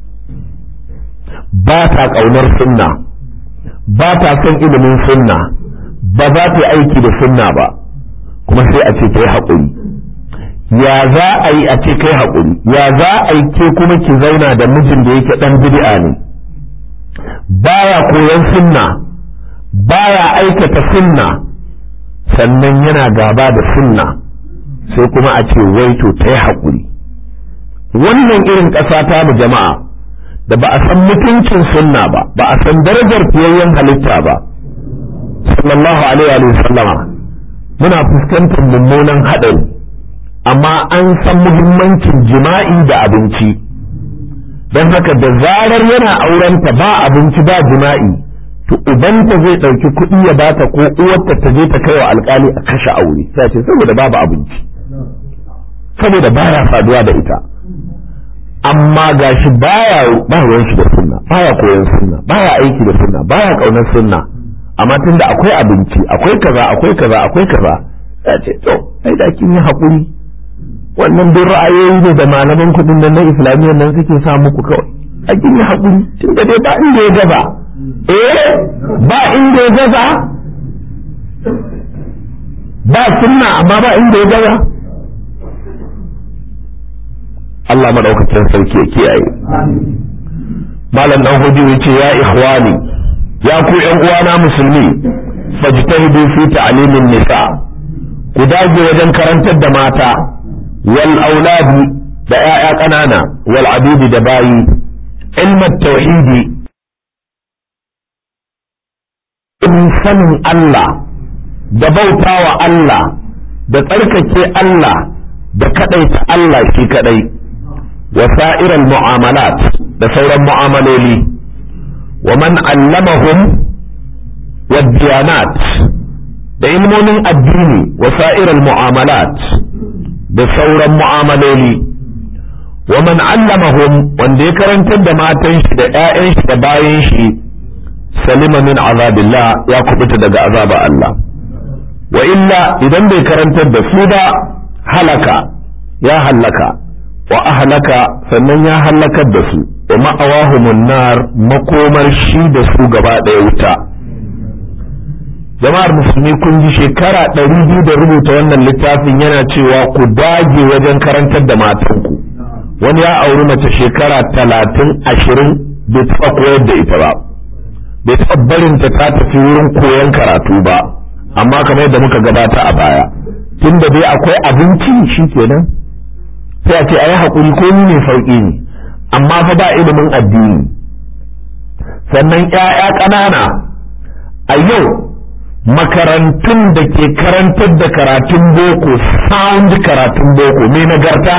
ba ta ƙaunar sunna ba ta son ilimin sunna ba za ta yi aiki da sunna ba kuma sai a ce kai haƙuri ya za a yi a ce kai haƙuri ya za a yi ke kuma ki zauna da mijin da yake ɗan bid'a ne baya koyon sunna baya aikata sunna sannan yana gaba da sunna sai kuma a ce wai to ta yi haƙuri wannan irin ƙasa ta mu jama'a da ba a san mutuncin sunna ba ba a san darajar fiyayyen halitta ba sallallahu alaihi wa sallama muna fuskantar mummunan haɗari amma an san muhimmancin jima'i da abinci don haka da zarar yana aurenta ba abinci ba jima'i to ubanta zai ɗauki kuɗi ya bata ko uwarta ta je ta kai wa alƙali a kashe aure sai ce saboda babu abinci saboda baya saduwa da ita amma gashi baya ba ruwan shi da sunna baya koyon sunna baya aiki da sunna baya kaunar sunna amma tunda akwai abinci akwai kaza akwai kaza akwai kaza ya ce to ai da kin yi hakuri wannan duk ra'ayoyi ne da malaman kudin nan na islamiyyar nan suke sa muku kawai a kin yi hakuri tunda dai ba inda ya gaza eh ba inda ya gaza ba sunna amma ba inda ya gaza Allah madaukakin sarki ya kiyaye malam dan hudu yace ya ikhwani ya ku ƴan uwana musulmi fajtahidu fi ta'limin nisa ku dage wajen karantar da mata wal auladi da ƴaƴa ƙanana wal abidi da bayi ilmat tauhidi in sanin Allah da bautawa Allah da tsarkake Allah da kadaita Allah shi kadai وسائر المعاملات بصورة معاملولي ومن علمهم والديانات بعلم الدين وسائر المعاملات بصورة معاملولي ومن علمهم وان دي كرنتد ما تنشي دا ايش دا باينشي سلم من عذاب الله يا كبت دا عذاب الله وإلا إذا دي كرنتد سودا هلك يا هلك wa ahlaka sannan ya halakar da su wa ma'awahumun nar makomar shi da su gaba ɗaya wuta jama'ar musulmi kun ji shekara ɗari biyu da rubuta wannan littafin yana cewa ku dage wajen karantar da matanku wani ya auri mace shekara talatin ashirin bai taɓa koyar da ita ba bai taɓa barinta ta tafi wurin koyon karatu ba amma kamar yadda muka gabata a baya tunda dai akwai abinci shi kenan sai a ce a yi haƙuri ko ni mai sauƙi ne amma fa ba ilimin addini sannan ‘ya'ya ƙanana a yau makarantun da ke karantar da karatun boko sound karatun boko mai nagarta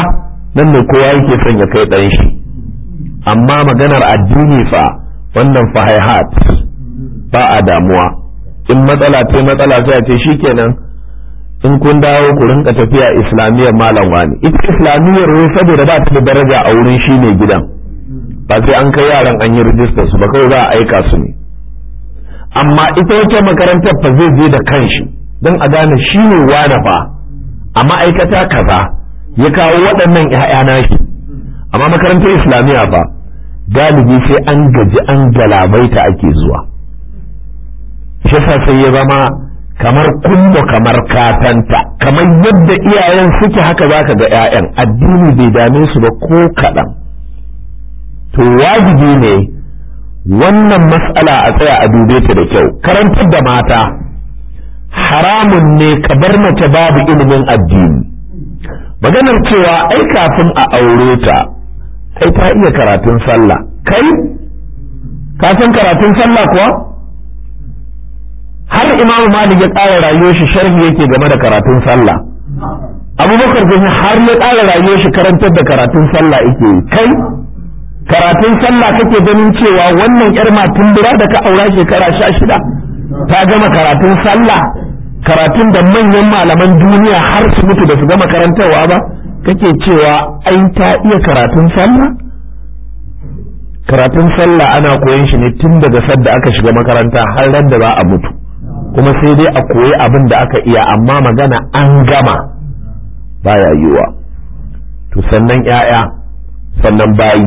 nan ne kowa yake son ya kai ɗan shi amma maganar addini fa wannan fa haihat ba a damuwa in matsala ce matsala sai a ce shikenan in kun dawo ku rinka tafiya islamiyyar malam wani ita islamiyyar wai saboda ba ta da daraja a wurin shi ne gidan ba sai an kai yaran an yi rijistar su ba kawai za a aika su ne amma ita wata makarantar fa zai je da kanshi don a gane shi ne wane fa a ma'aikata kaza ya kawo waɗannan 'ya'ya nashi amma makarantar islamiyya fa galibi sai an gaji an galabaita ake zuwa shi sai ya zama kamar kullo kamar katanta kamar yadda iyayen suke haka zaka ga 'ya'yan addini bai dame su ba ko kaɗan to wajibi ne wannan mas'ala a tsaya a dube ta da kyau karantar da mata haramun ne ka bar mace babu ilimin addini maganar cewa ai kafin a aure ta ai ta iya karatun sallah kai ka san karatun sallah kuwa har imamu malik ya ƙara rayuwar shi sharhi yake game da karatun sallah abubakar gani har ya ƙara rayuwar shi karantar da karatun sallah yake yi kai karatun sallah kake ganin cewa wannan yar matun bura da ka aura shekara sha shida ta gama karatun sallah karatun da manyan malaman duniya har su mutu da su gama karantarwa ba kake cewa ai ta iya karatun sallah karatun sallah ana koyon shi ne tun daga sadda aka shiga makaranta har ran da za a mutu kuma sai dai a koyi abin da aka iya amma magana an gama baya yiwa to sannan 'ya'ya sannan bayi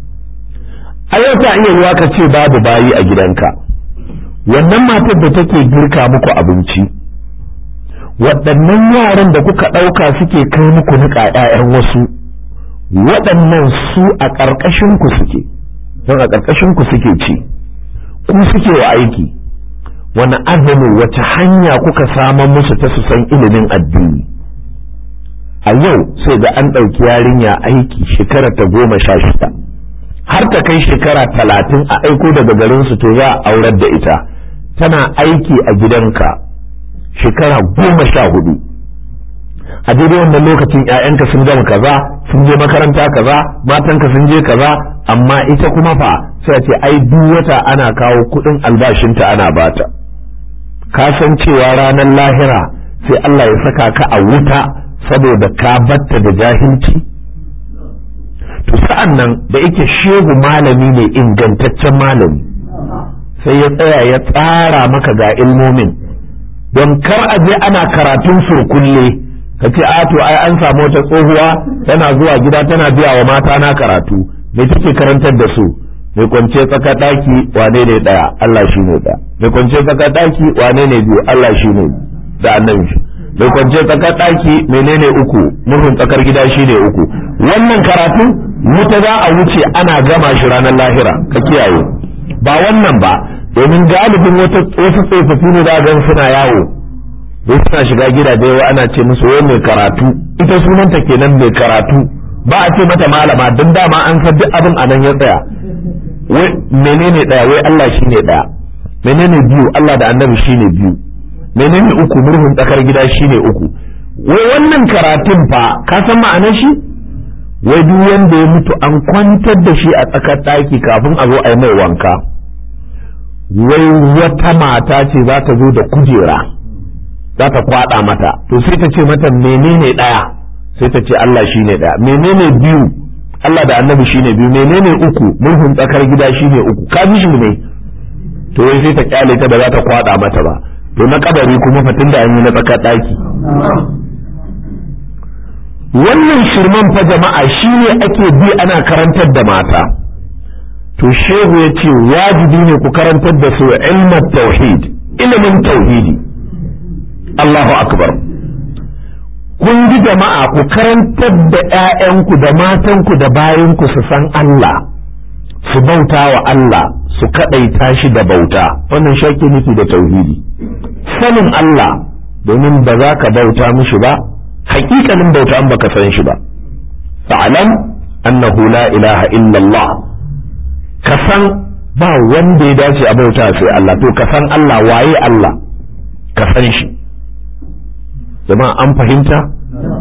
a yau ta iya yiwa ka ce babu bayi a gidanka wannan matar da take girka muku abinci waɗannan yaran da kuka ɗauka suke kai muku niƙa ‘ya'yan wasu waɗannan su a ƙarƙashinku suke don a ƙarƙashinku suke ci ku suke wa aiki wani azumi wace hanya kuka saman musu ta su san ilimin addini a yau sai da an ɗauki yarinya aiki shekara ta goma sha shida har ta kai shekara talatin a aiko daga garinsu to za a aurar da ita tana aiki a gidanka shekara goma sha hudu a daidai wannan lokacin 'ya'yanka sun gama kaza sun je makaranta kaza matanka sun je kaza amma ita kuma fa sai a ce ai duk wata ana kawo kudin albashinta ana bata ka san cewa ranar lahira sai Allah ya saka ka a wuta saboda ka batta da jahilci to sa'an nan da yake shehu malami ne ingantaccen malami sai ya tsaya ya tsara maka ga ilmomin don kar a je ana karatun surkulle ka ce a to ai an samu wata tsohuwa tana zuwa gida tana biya wa mata na karatu me take karantar da su mai kwance tsaka daki wane ne daya Allah shi ne daya mai kwance tsaka daki wane ne biyu Allah shi ne da annabi mai kwance tsaka daki menene uku murhun tsakar gida shi ne uku wannan karatu wuta za a wuce ana gama shi ranar lahira ka kiyaye ba wannan ba domin galibin wasu tsofaffi ne da gan suna yawo dai suna shiga gidaje wa ana ce musu wai mai karatu ita sunanta kenan mai karatu ba a ce mata malama don dama an san duk abin a nan ya tsaya wai menene daya wai Allah shine daya menene biyu Allah da annabi shine biyu menene uku murhun tsakar gida shine uku wai wannan karatun fa ka san ma'anar shi wai duk wanda ya mutu an kwantar da shi a tsakar ɗaki kafin a zo a yi mai wanka wai wata mata ce za ta zo da kujera za ta kwada mata to sai ta ce mata menene ɗaya sai ta ce Allah shine ɗaya menene biyu Allah da annabi shine biyu menene uku murhun tsakar gida shine uku ka ji shi ne to wai sai ta kyale ta da za ta kwada mata ba to na kabari kuma fatin da an yi na tsakar ɗaki wannan shirman fa jama'a shine ake bi ana karantar da mata to shehu ya ce wajibi ne ku karantar da su ilmin tauhid ilimin tauhidi Allahu akbar kun ji jama'a ku karantar da 'ya'yanku da matanku da bayanku su san Allah su bauta wa Allah su kaɗaita shi da bauta wannan shakki nufi da tauhidi sanin Allah domin ba za ka bauta mishi ba hakikanin bauta an baka san shi ba fa'alam annahu la ilaha illallah ka san ba wanda ya dace a bauta sai Allah to ka san Allah waye Allah ka san shi jama'a an fahimta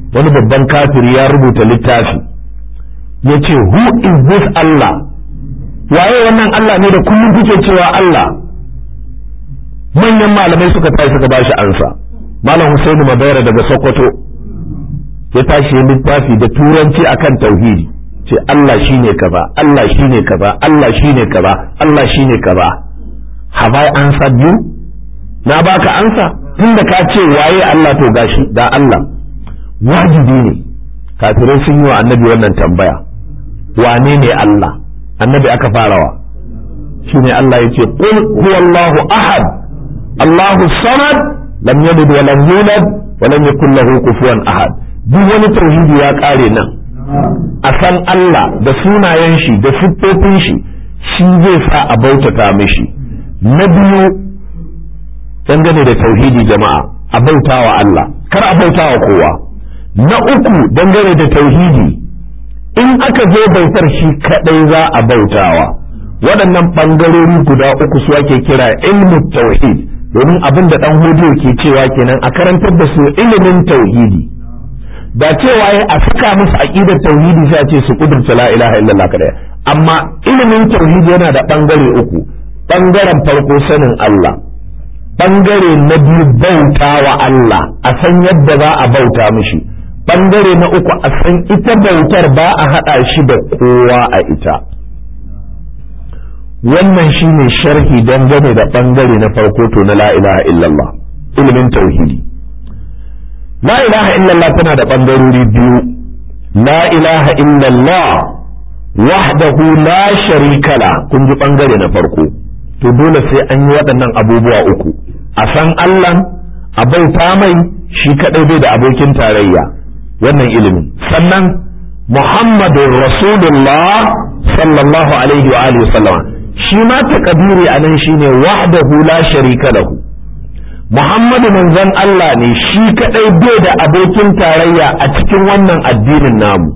wani babban kafiri ya rubuta littafi ya ce who is this Allah waye wannan Allah ne da kullum kuke cewa Allah manyan malamai suka tashi suka bashi ansa malam Husainu Mabaira daga Sokoto ya tashi littafi da turanci akan tauhidi ce Allah shine kaza Allah shine kaza Allah shine kaza Allah shine kaza have I answered you na baka ansa tunda ka ce waye Allah to gashi da Allah wajibi ne kafirai sun yi wa annabi wannan tambaya wane ne Allah annabi aka farawa shine Allah yace qul huwallahu ahad Allahu samad lam yalid wa lam yulad wa lam yakul lahu kufuwan ahad duk wani tauhidi ya kare nan a san Allah da sunayen shi da siffofin shi shi zai sa a bautata mishi na biyu dangane da tauhidi jama'a a bautawa Allah kar a bautawa kowa na uku dangane da tauhidi in aka zo bautar shi kadai za a bautawa waɗannan ɓangarori guda uku su ake kira ilmu tauhid domin abin da ɗan hudu ke cewa kenan a karantar da su ilimin tauhidi da cewa ya a saka musu aqidar tauhidi sai a ce su kudurta la ilaha illallah kadai amma ilimin tauhidi yana da ɓangare uku ɓangaren farko sanin Allah ɓangare na biyu bauta wa Allah a san yadda za a bauta mishi ɓangare na uku a san ita bautar ba a haɗa shi da kowa a ita wannan shine sharhi dangane da ɓangare na farko to na la ilaha illallah ilimin tauhidi la ilaha illallah tana da ɓangarori biyu la ilaha illallah wahdahu la sharika la kun ji ɓangare na farko to dole sai an yi waɗannan abubuwa uku a san Allah a bauta mai shi kaɗai bai da abokin tarayya wannan ilimin sannan Muhammadun Rasulullah sallallahu alaihi wa alihi sallama shi ma takabiri a nan shine wahdahu la sharika lahu Muhammadu manzon Allah ne shi kaɗai bai da abokin tarayya a cikin wannan addinin namu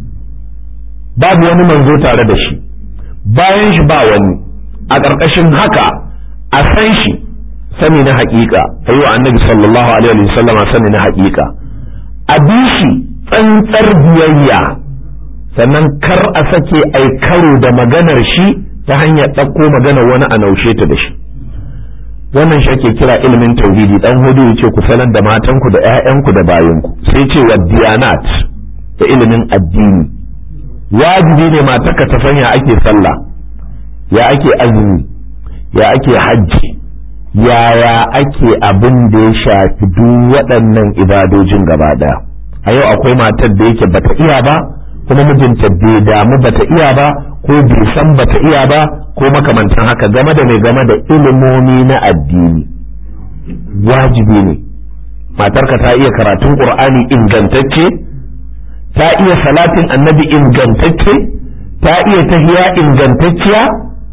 babu wani manzo tare da shi bayan shi ba wani a ƙarƙashin haka a san shi sani na haƙiƙa a yi wa annabi sallallahu alaihi wasallam sani na haƙiƙa a bi shi tsantsar biyayya sannan kar a sake ai karo da maganar shi ta hanyar ɗauko maganar wani a naushe ta da shi wannan shi ake kira ilimin tauhidi dan hudu ya ce ku sanar da matanku da 'ya'yanku da bayanku sai ce wa diyanat da ilimin addini wajibi ne matarka ta sanya ake sallah ya ake azumi ya ake hajji yaya ake abin da ya shafi duk waɗannan ibadojin gaba ɗaya a yau akwai matar da yake bata iya ba kuma mijinta bai damu bata iya ba ko bai san bata iya ba ko makamantan haka game da mai game da ilimomi na addini wajibi ne matarka ta iya karatun qur'ani ingantacce ta iya salatin annabi ingantacce ta iya tahiya ingantacciya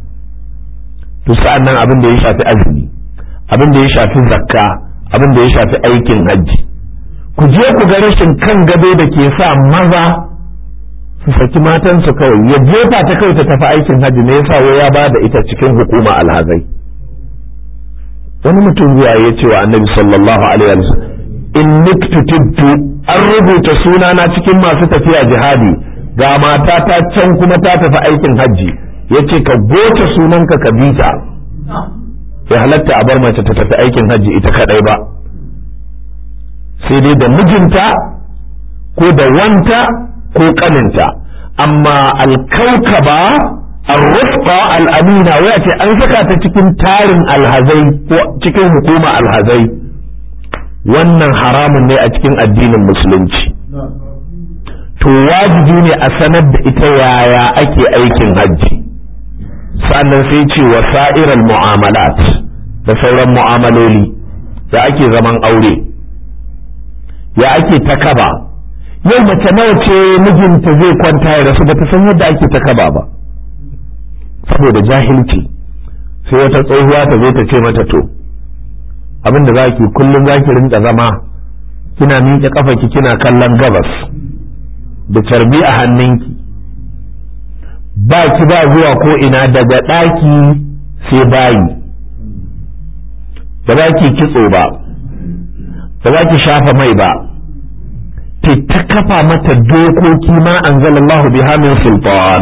to sa'an nan abin da ya shafi azumi abin da ya shafi zakka abin da ya shafi aikin hajji ku je ku ga rashin kan gado da ke sa maza su saki matansu kawai ya jefa ta kawai ta tafi aikin hajji ne yasa wai ya ba da ita cikin hukuma alhazai wani mutum zuwa ya ce wa annabi sallallahu alaihi wasallam in niktu tibtu an rubuta sunana cikin masu tafiya jihadi ga matata can kuma ta tafi aikin hajji ya ce ka goce sunanka ka bita ya halatta a bar mace ta tafi aikin hajji ita kadai ba sai dai da mijinta ko da wanta ko kaninta amma alkaukaba arrufqa al'amina waya ce an saka ta cikin tarin alhazai ko cikin hukuma alhazai wannan haramun ne a cikin addinin musulunci to wajibi ne a sanar da ita yaya ake aikin hajji sannan sai ce wa sa'iral mu'amalat da sauran mu'amaloli ya ake zaman aure ya ake takaba yau mace nawa ce mijinta zai kwanta ya rasu bata san yadda ake takaba ba saboda jahilci sai wata tsohuwa ta zo ta ce mata to abin da zaki kullum zaki rinka zama kina miƙe kafa ki kina kallon gabas da carbi a hannunki ba ki ba zuwa ko ina daga ɗaki sai bayi ba za ki kitso ba ba za ki shafa mai ba ta kafa mata dokoki ma anzalallahu biha min sultan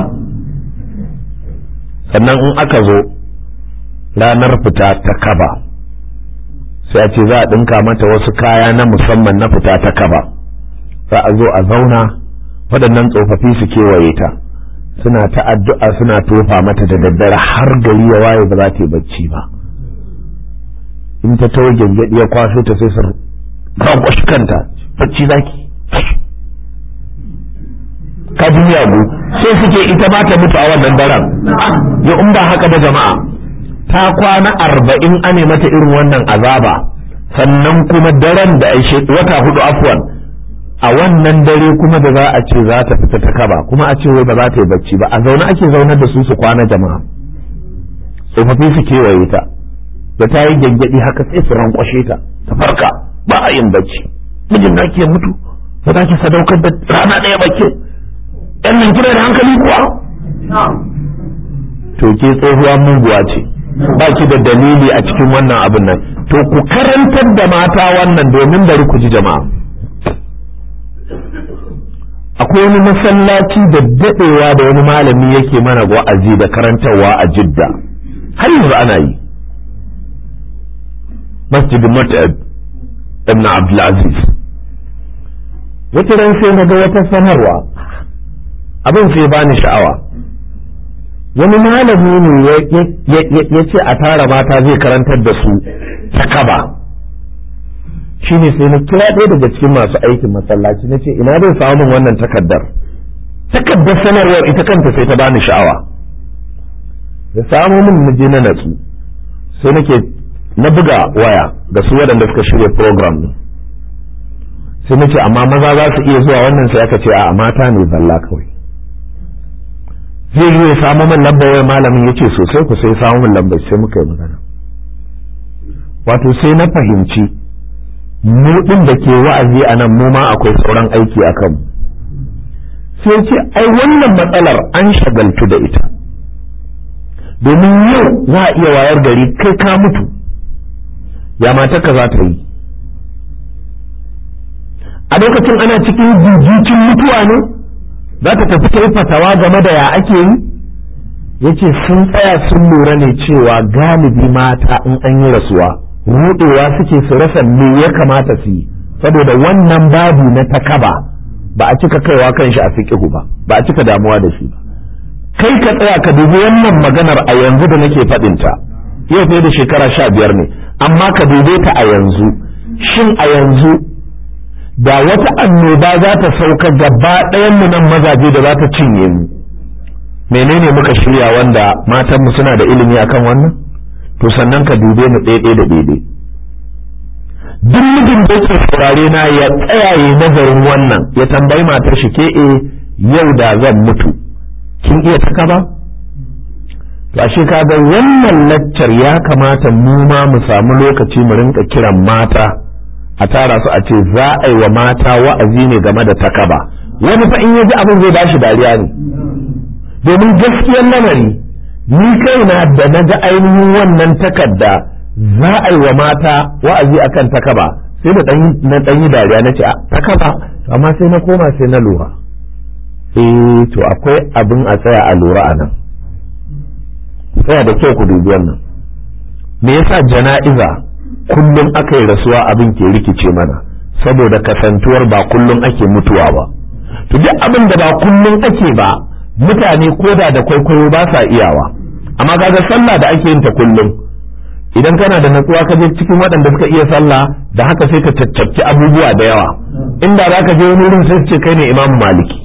sannan in aka zo ranar fita ta kaba sai a ce za a ɗinka mata wasu kaya na musamman na fita ta kaba za a zo a zauna waɗannan tsofaffi su kewaye ta suna ta addu'a suna tofa mata da daddare har gari ya waye ba za ta yi bacci ba in ta tawo gyangyaɗi ya kwaso ta sai su rankwashi kanta bacci zaki ka miyagu sai suke ita ba ta mutu a wannan daren ya in ba haka da jama'a ta kwana arba'in ane mata irin wannan azaba sannan kuma daren da wata hudu afwan a wannan dare kuma da za a ce za ta fita ta kaba kuma a ce wai ba za ta yi bacci ba a zaune ake zaunar da su su kwana jama'a tsofaffi su kewaye ta da ta yi gyangyaɗi haka sai su rankwashe ta ta farka ba a yin bacci mijin na ke mutu ba za ki sadaukar da rana ɗaya bakin ɗan nan kina da hankali kuwa to ke tsohuwa muguwa ce ba ki da dalili a cikin wannan abin nan to ku karantar da mata wannan domin bari ku ji jama'a akwai wani masallaci da daɗewa da wani malami yake mana wa'azi da karantarwa a jidda har yanzu ana yi masjid mut'ab ibn abdulaziz wata ran sai na ga wata sanarwa abin sai bani sha'awa wani malami ne ya ce a tara mata zai karantar da su ta kaba shine sai na kira ɗaya daga cikin masu aikin masallaci na ce ina zai samu min wannan takaddar takaddar sanarwar ita kanta sai ta bani sha'awa da samu min na je na natsu sai nake na buga waya ga su waɗanda suka shirya program ne sai nace amma maza za su iya zuwa wannan sai aka ce a mata ne zalla kawai zai yi ya samu min lambar wai malamin ya ce sosai ku sai samu min lambar sai muka yi magana wato sai na fahimci mu ɗin da ke wa'azi a nan mu ma akwai sauran aiki a kanmu sai ce ai wannan matsalar an shagaltu da ita domin yau za a iya wayar gari kai ka mutu ya matarka za ta yi a lokacin ana cikin jijicin mutuwa ne za ta tafi ta yi fatawa game da ya ake yi yace sun tsaya sun lura ne cewa galibi mata in an yi rasuwa rudewa suke su rasa me ya kamata su yi saboda wannan babu na takaba ba a cika kaiwa kan shi a fiqihu ba ba a cika damuwa da shi ba kai ka tsaya ka dubi wannan maganar a yanzu da nake faɗin ta yau fiye da shekara sha biyar ne amma ka dube ta a yanzu shin a yanzu da wata annoba za ta sauka gaba ɗayan mu nan mazaje da za ta cinye mu menene muka shirya wanda matanmu suna da ilimi akan wannan to sannan ka dube mu ɗaiɗai da ɗaiɗai duk mijin da yake saurare na ya tsayaye nazarin wannan ya tambayi matar shi ke e yau da zan mutu kin iya taka ba to ashe kaga wannan laccar ya kamata mu ma mu samu lokaci mu rinka kiran mata a tara su a ce za a yi wa mata wa'azi ne game da takaba wani fa in yaji abin zai bashi dariya ne domin gaskiyar lamari ni kaina da na ga ainihin wannan takarda za a yi wa mata wa'azi akan takaba sai da na ɗan yi dariya na ce a takaba amma sai na koma sai na lura eh to akwai abin a tsaya a lura a nan tsaya da kyau ku dubi wannan me yasa jana'iza kullum aka yi rasuwa abin ke rikice mana saboda kasantuwar ba kullum ake mutuwa ba to duk abin da ba kullum ake ba mutane koda da kwaikwayo ba sa iyawa amma kaga sallah da ake yin ta kullum idan kana da natsuwa ka je cikin waɗanda suka iya sallah da haka sai ka caccabci abubuwa da yawa inda za ka je wani wurin sai ce kai ne imam maliki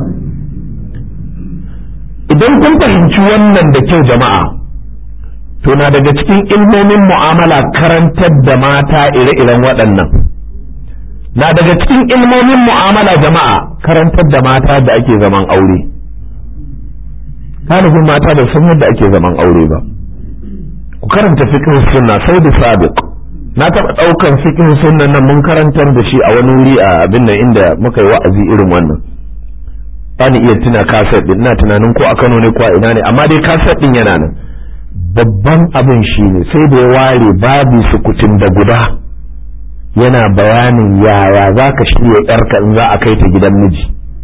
idan kun fahimci wannan da kyau jama'a to na daga cikin ilmomin mu'amala karantar da mata ire-iren waɗannan na daga cikin ilmomin mu'amala jama'a karantar da mata da ake zaman aure galibin mata da sun yadda ake zaman aure ba ku karanta fiqh sunna sai da sabiq na taɓa ɗaukan fiqh sunnan nan mun karantar da shi a wani wuri a abin nan inda muka yi wa'azi irin wannan bani iya tuna kaset din ina tunanin ko a Kano ne ko a ina ne amma dai kaset din yana nan babban abin shi ne sai da ya ware babu sukutun da guda yana bayanin yaya za ka shirya yarka in za a kai ta gidan miji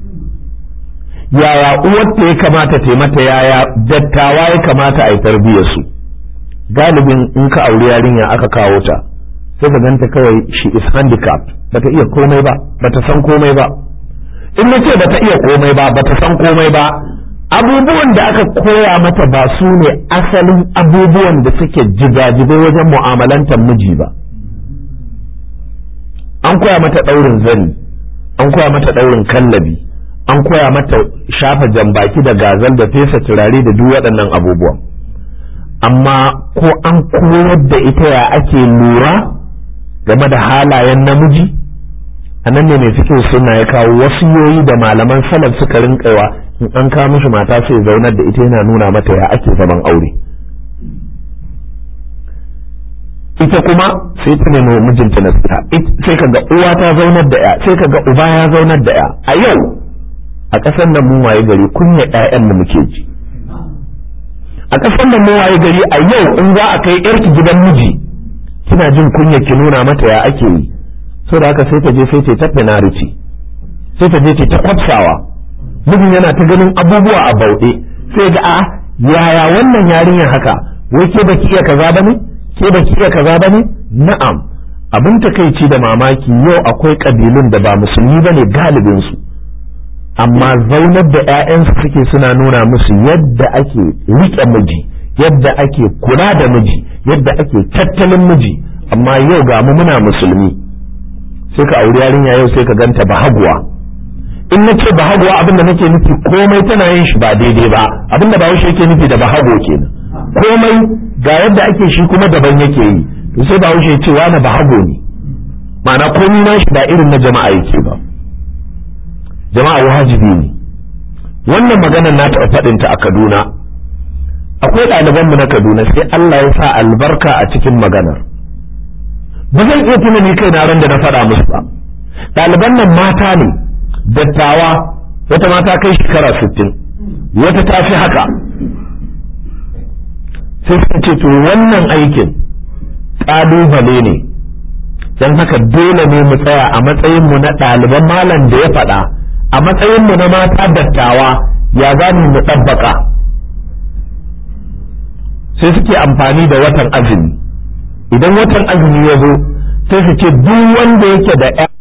yaya uwarta ya kamata ta mata yaya dattawa ya kamata a yi tarbiyyar su galibin in ka auri yarinya aka kawo ta sai ka ganta kawai she is handicapped bata iya komai ba bata san komai ba in na ce bata iya komai ba bata san komai ba abubuwan da aka koya mata ba su ne asalin abubuwan da suke jigajigai wajen mu'amalantar miji ba an koya mata ɗaurin zani an koya mata ɗaurin kallabi an koya mata shafa jambaki da gazal da fesa turare da duk waɗannan abubuwan amma ko an koyar da ita ya ake lura game da halayen namiji a nan ne mai fikin suna ya kawo wasiyoyi da malaman salaf suka rinƙawa in an kawo mishi mata sai zaunar da ita yana nuna mata ya ake zaman aure ita kuma sai ta nemi mijinta nasiha sai kaga uwa ta zaunar da ya sai kaga uba ya zaunar da ya a yau a ƙasar nan mun waye gari kunya ƴaƴan da muke ji a ƙasar nan mun waye gari a yau in za a kai yarki gidan miji kina jin kunya ki nuna mata ya ake yi so da haka sai ta je sai ta penalty sai ta je ta kwafsawa mijin yana ta ganin abubuwa a bauɗe sai ga a yaya wannan yarinyar haka wai ke baki iya kaza bane ke baki iya kaza bane na'am abin takeici da mamaki yau akwai kabilun da ba musulmi bane galibin su amma zaunar da 'ya'yansu suke suna nuna musu yadda ake riƙe miji yadda ake kula da miji yadda ake tattalin miji amma yau ga mu muna musulmi sai ka auri yarinya yau sai ka ganta bahaguwa in na ce bahaguwa abin da nake nufi komai tana yin shi ba daidai ba abin da bahaushe yake nufi da bahago kenan komai ga yadda ake shi kuma daban yake yi to sai bahaushe ya ce wani bahago ne ma'ana komai na shi ba irin na jama'a yake ba jama'a wajibi ne wannan maganar na taɓa faɗinta a kaduna akwai ɗalibanmu na kaduna sai allah ya sa albarka a cikin maganar ba zan iya tuna ni kai na ran da na faɗa musu ba ɗaliban nan mata ne dattawa wata mata kai shekara sittin wata ta fi haka sai suka ce to wannan aikin ƙalubale ne don haka dole ne mu tsaya a matsayinmu na ɗaliban malam da ya faɗa a matsayinmu na mata dattawa ya za mu ɗabbaka sai suke amfani da watan azumi idan watan azumi ya zo sai su ce duk wanda yake da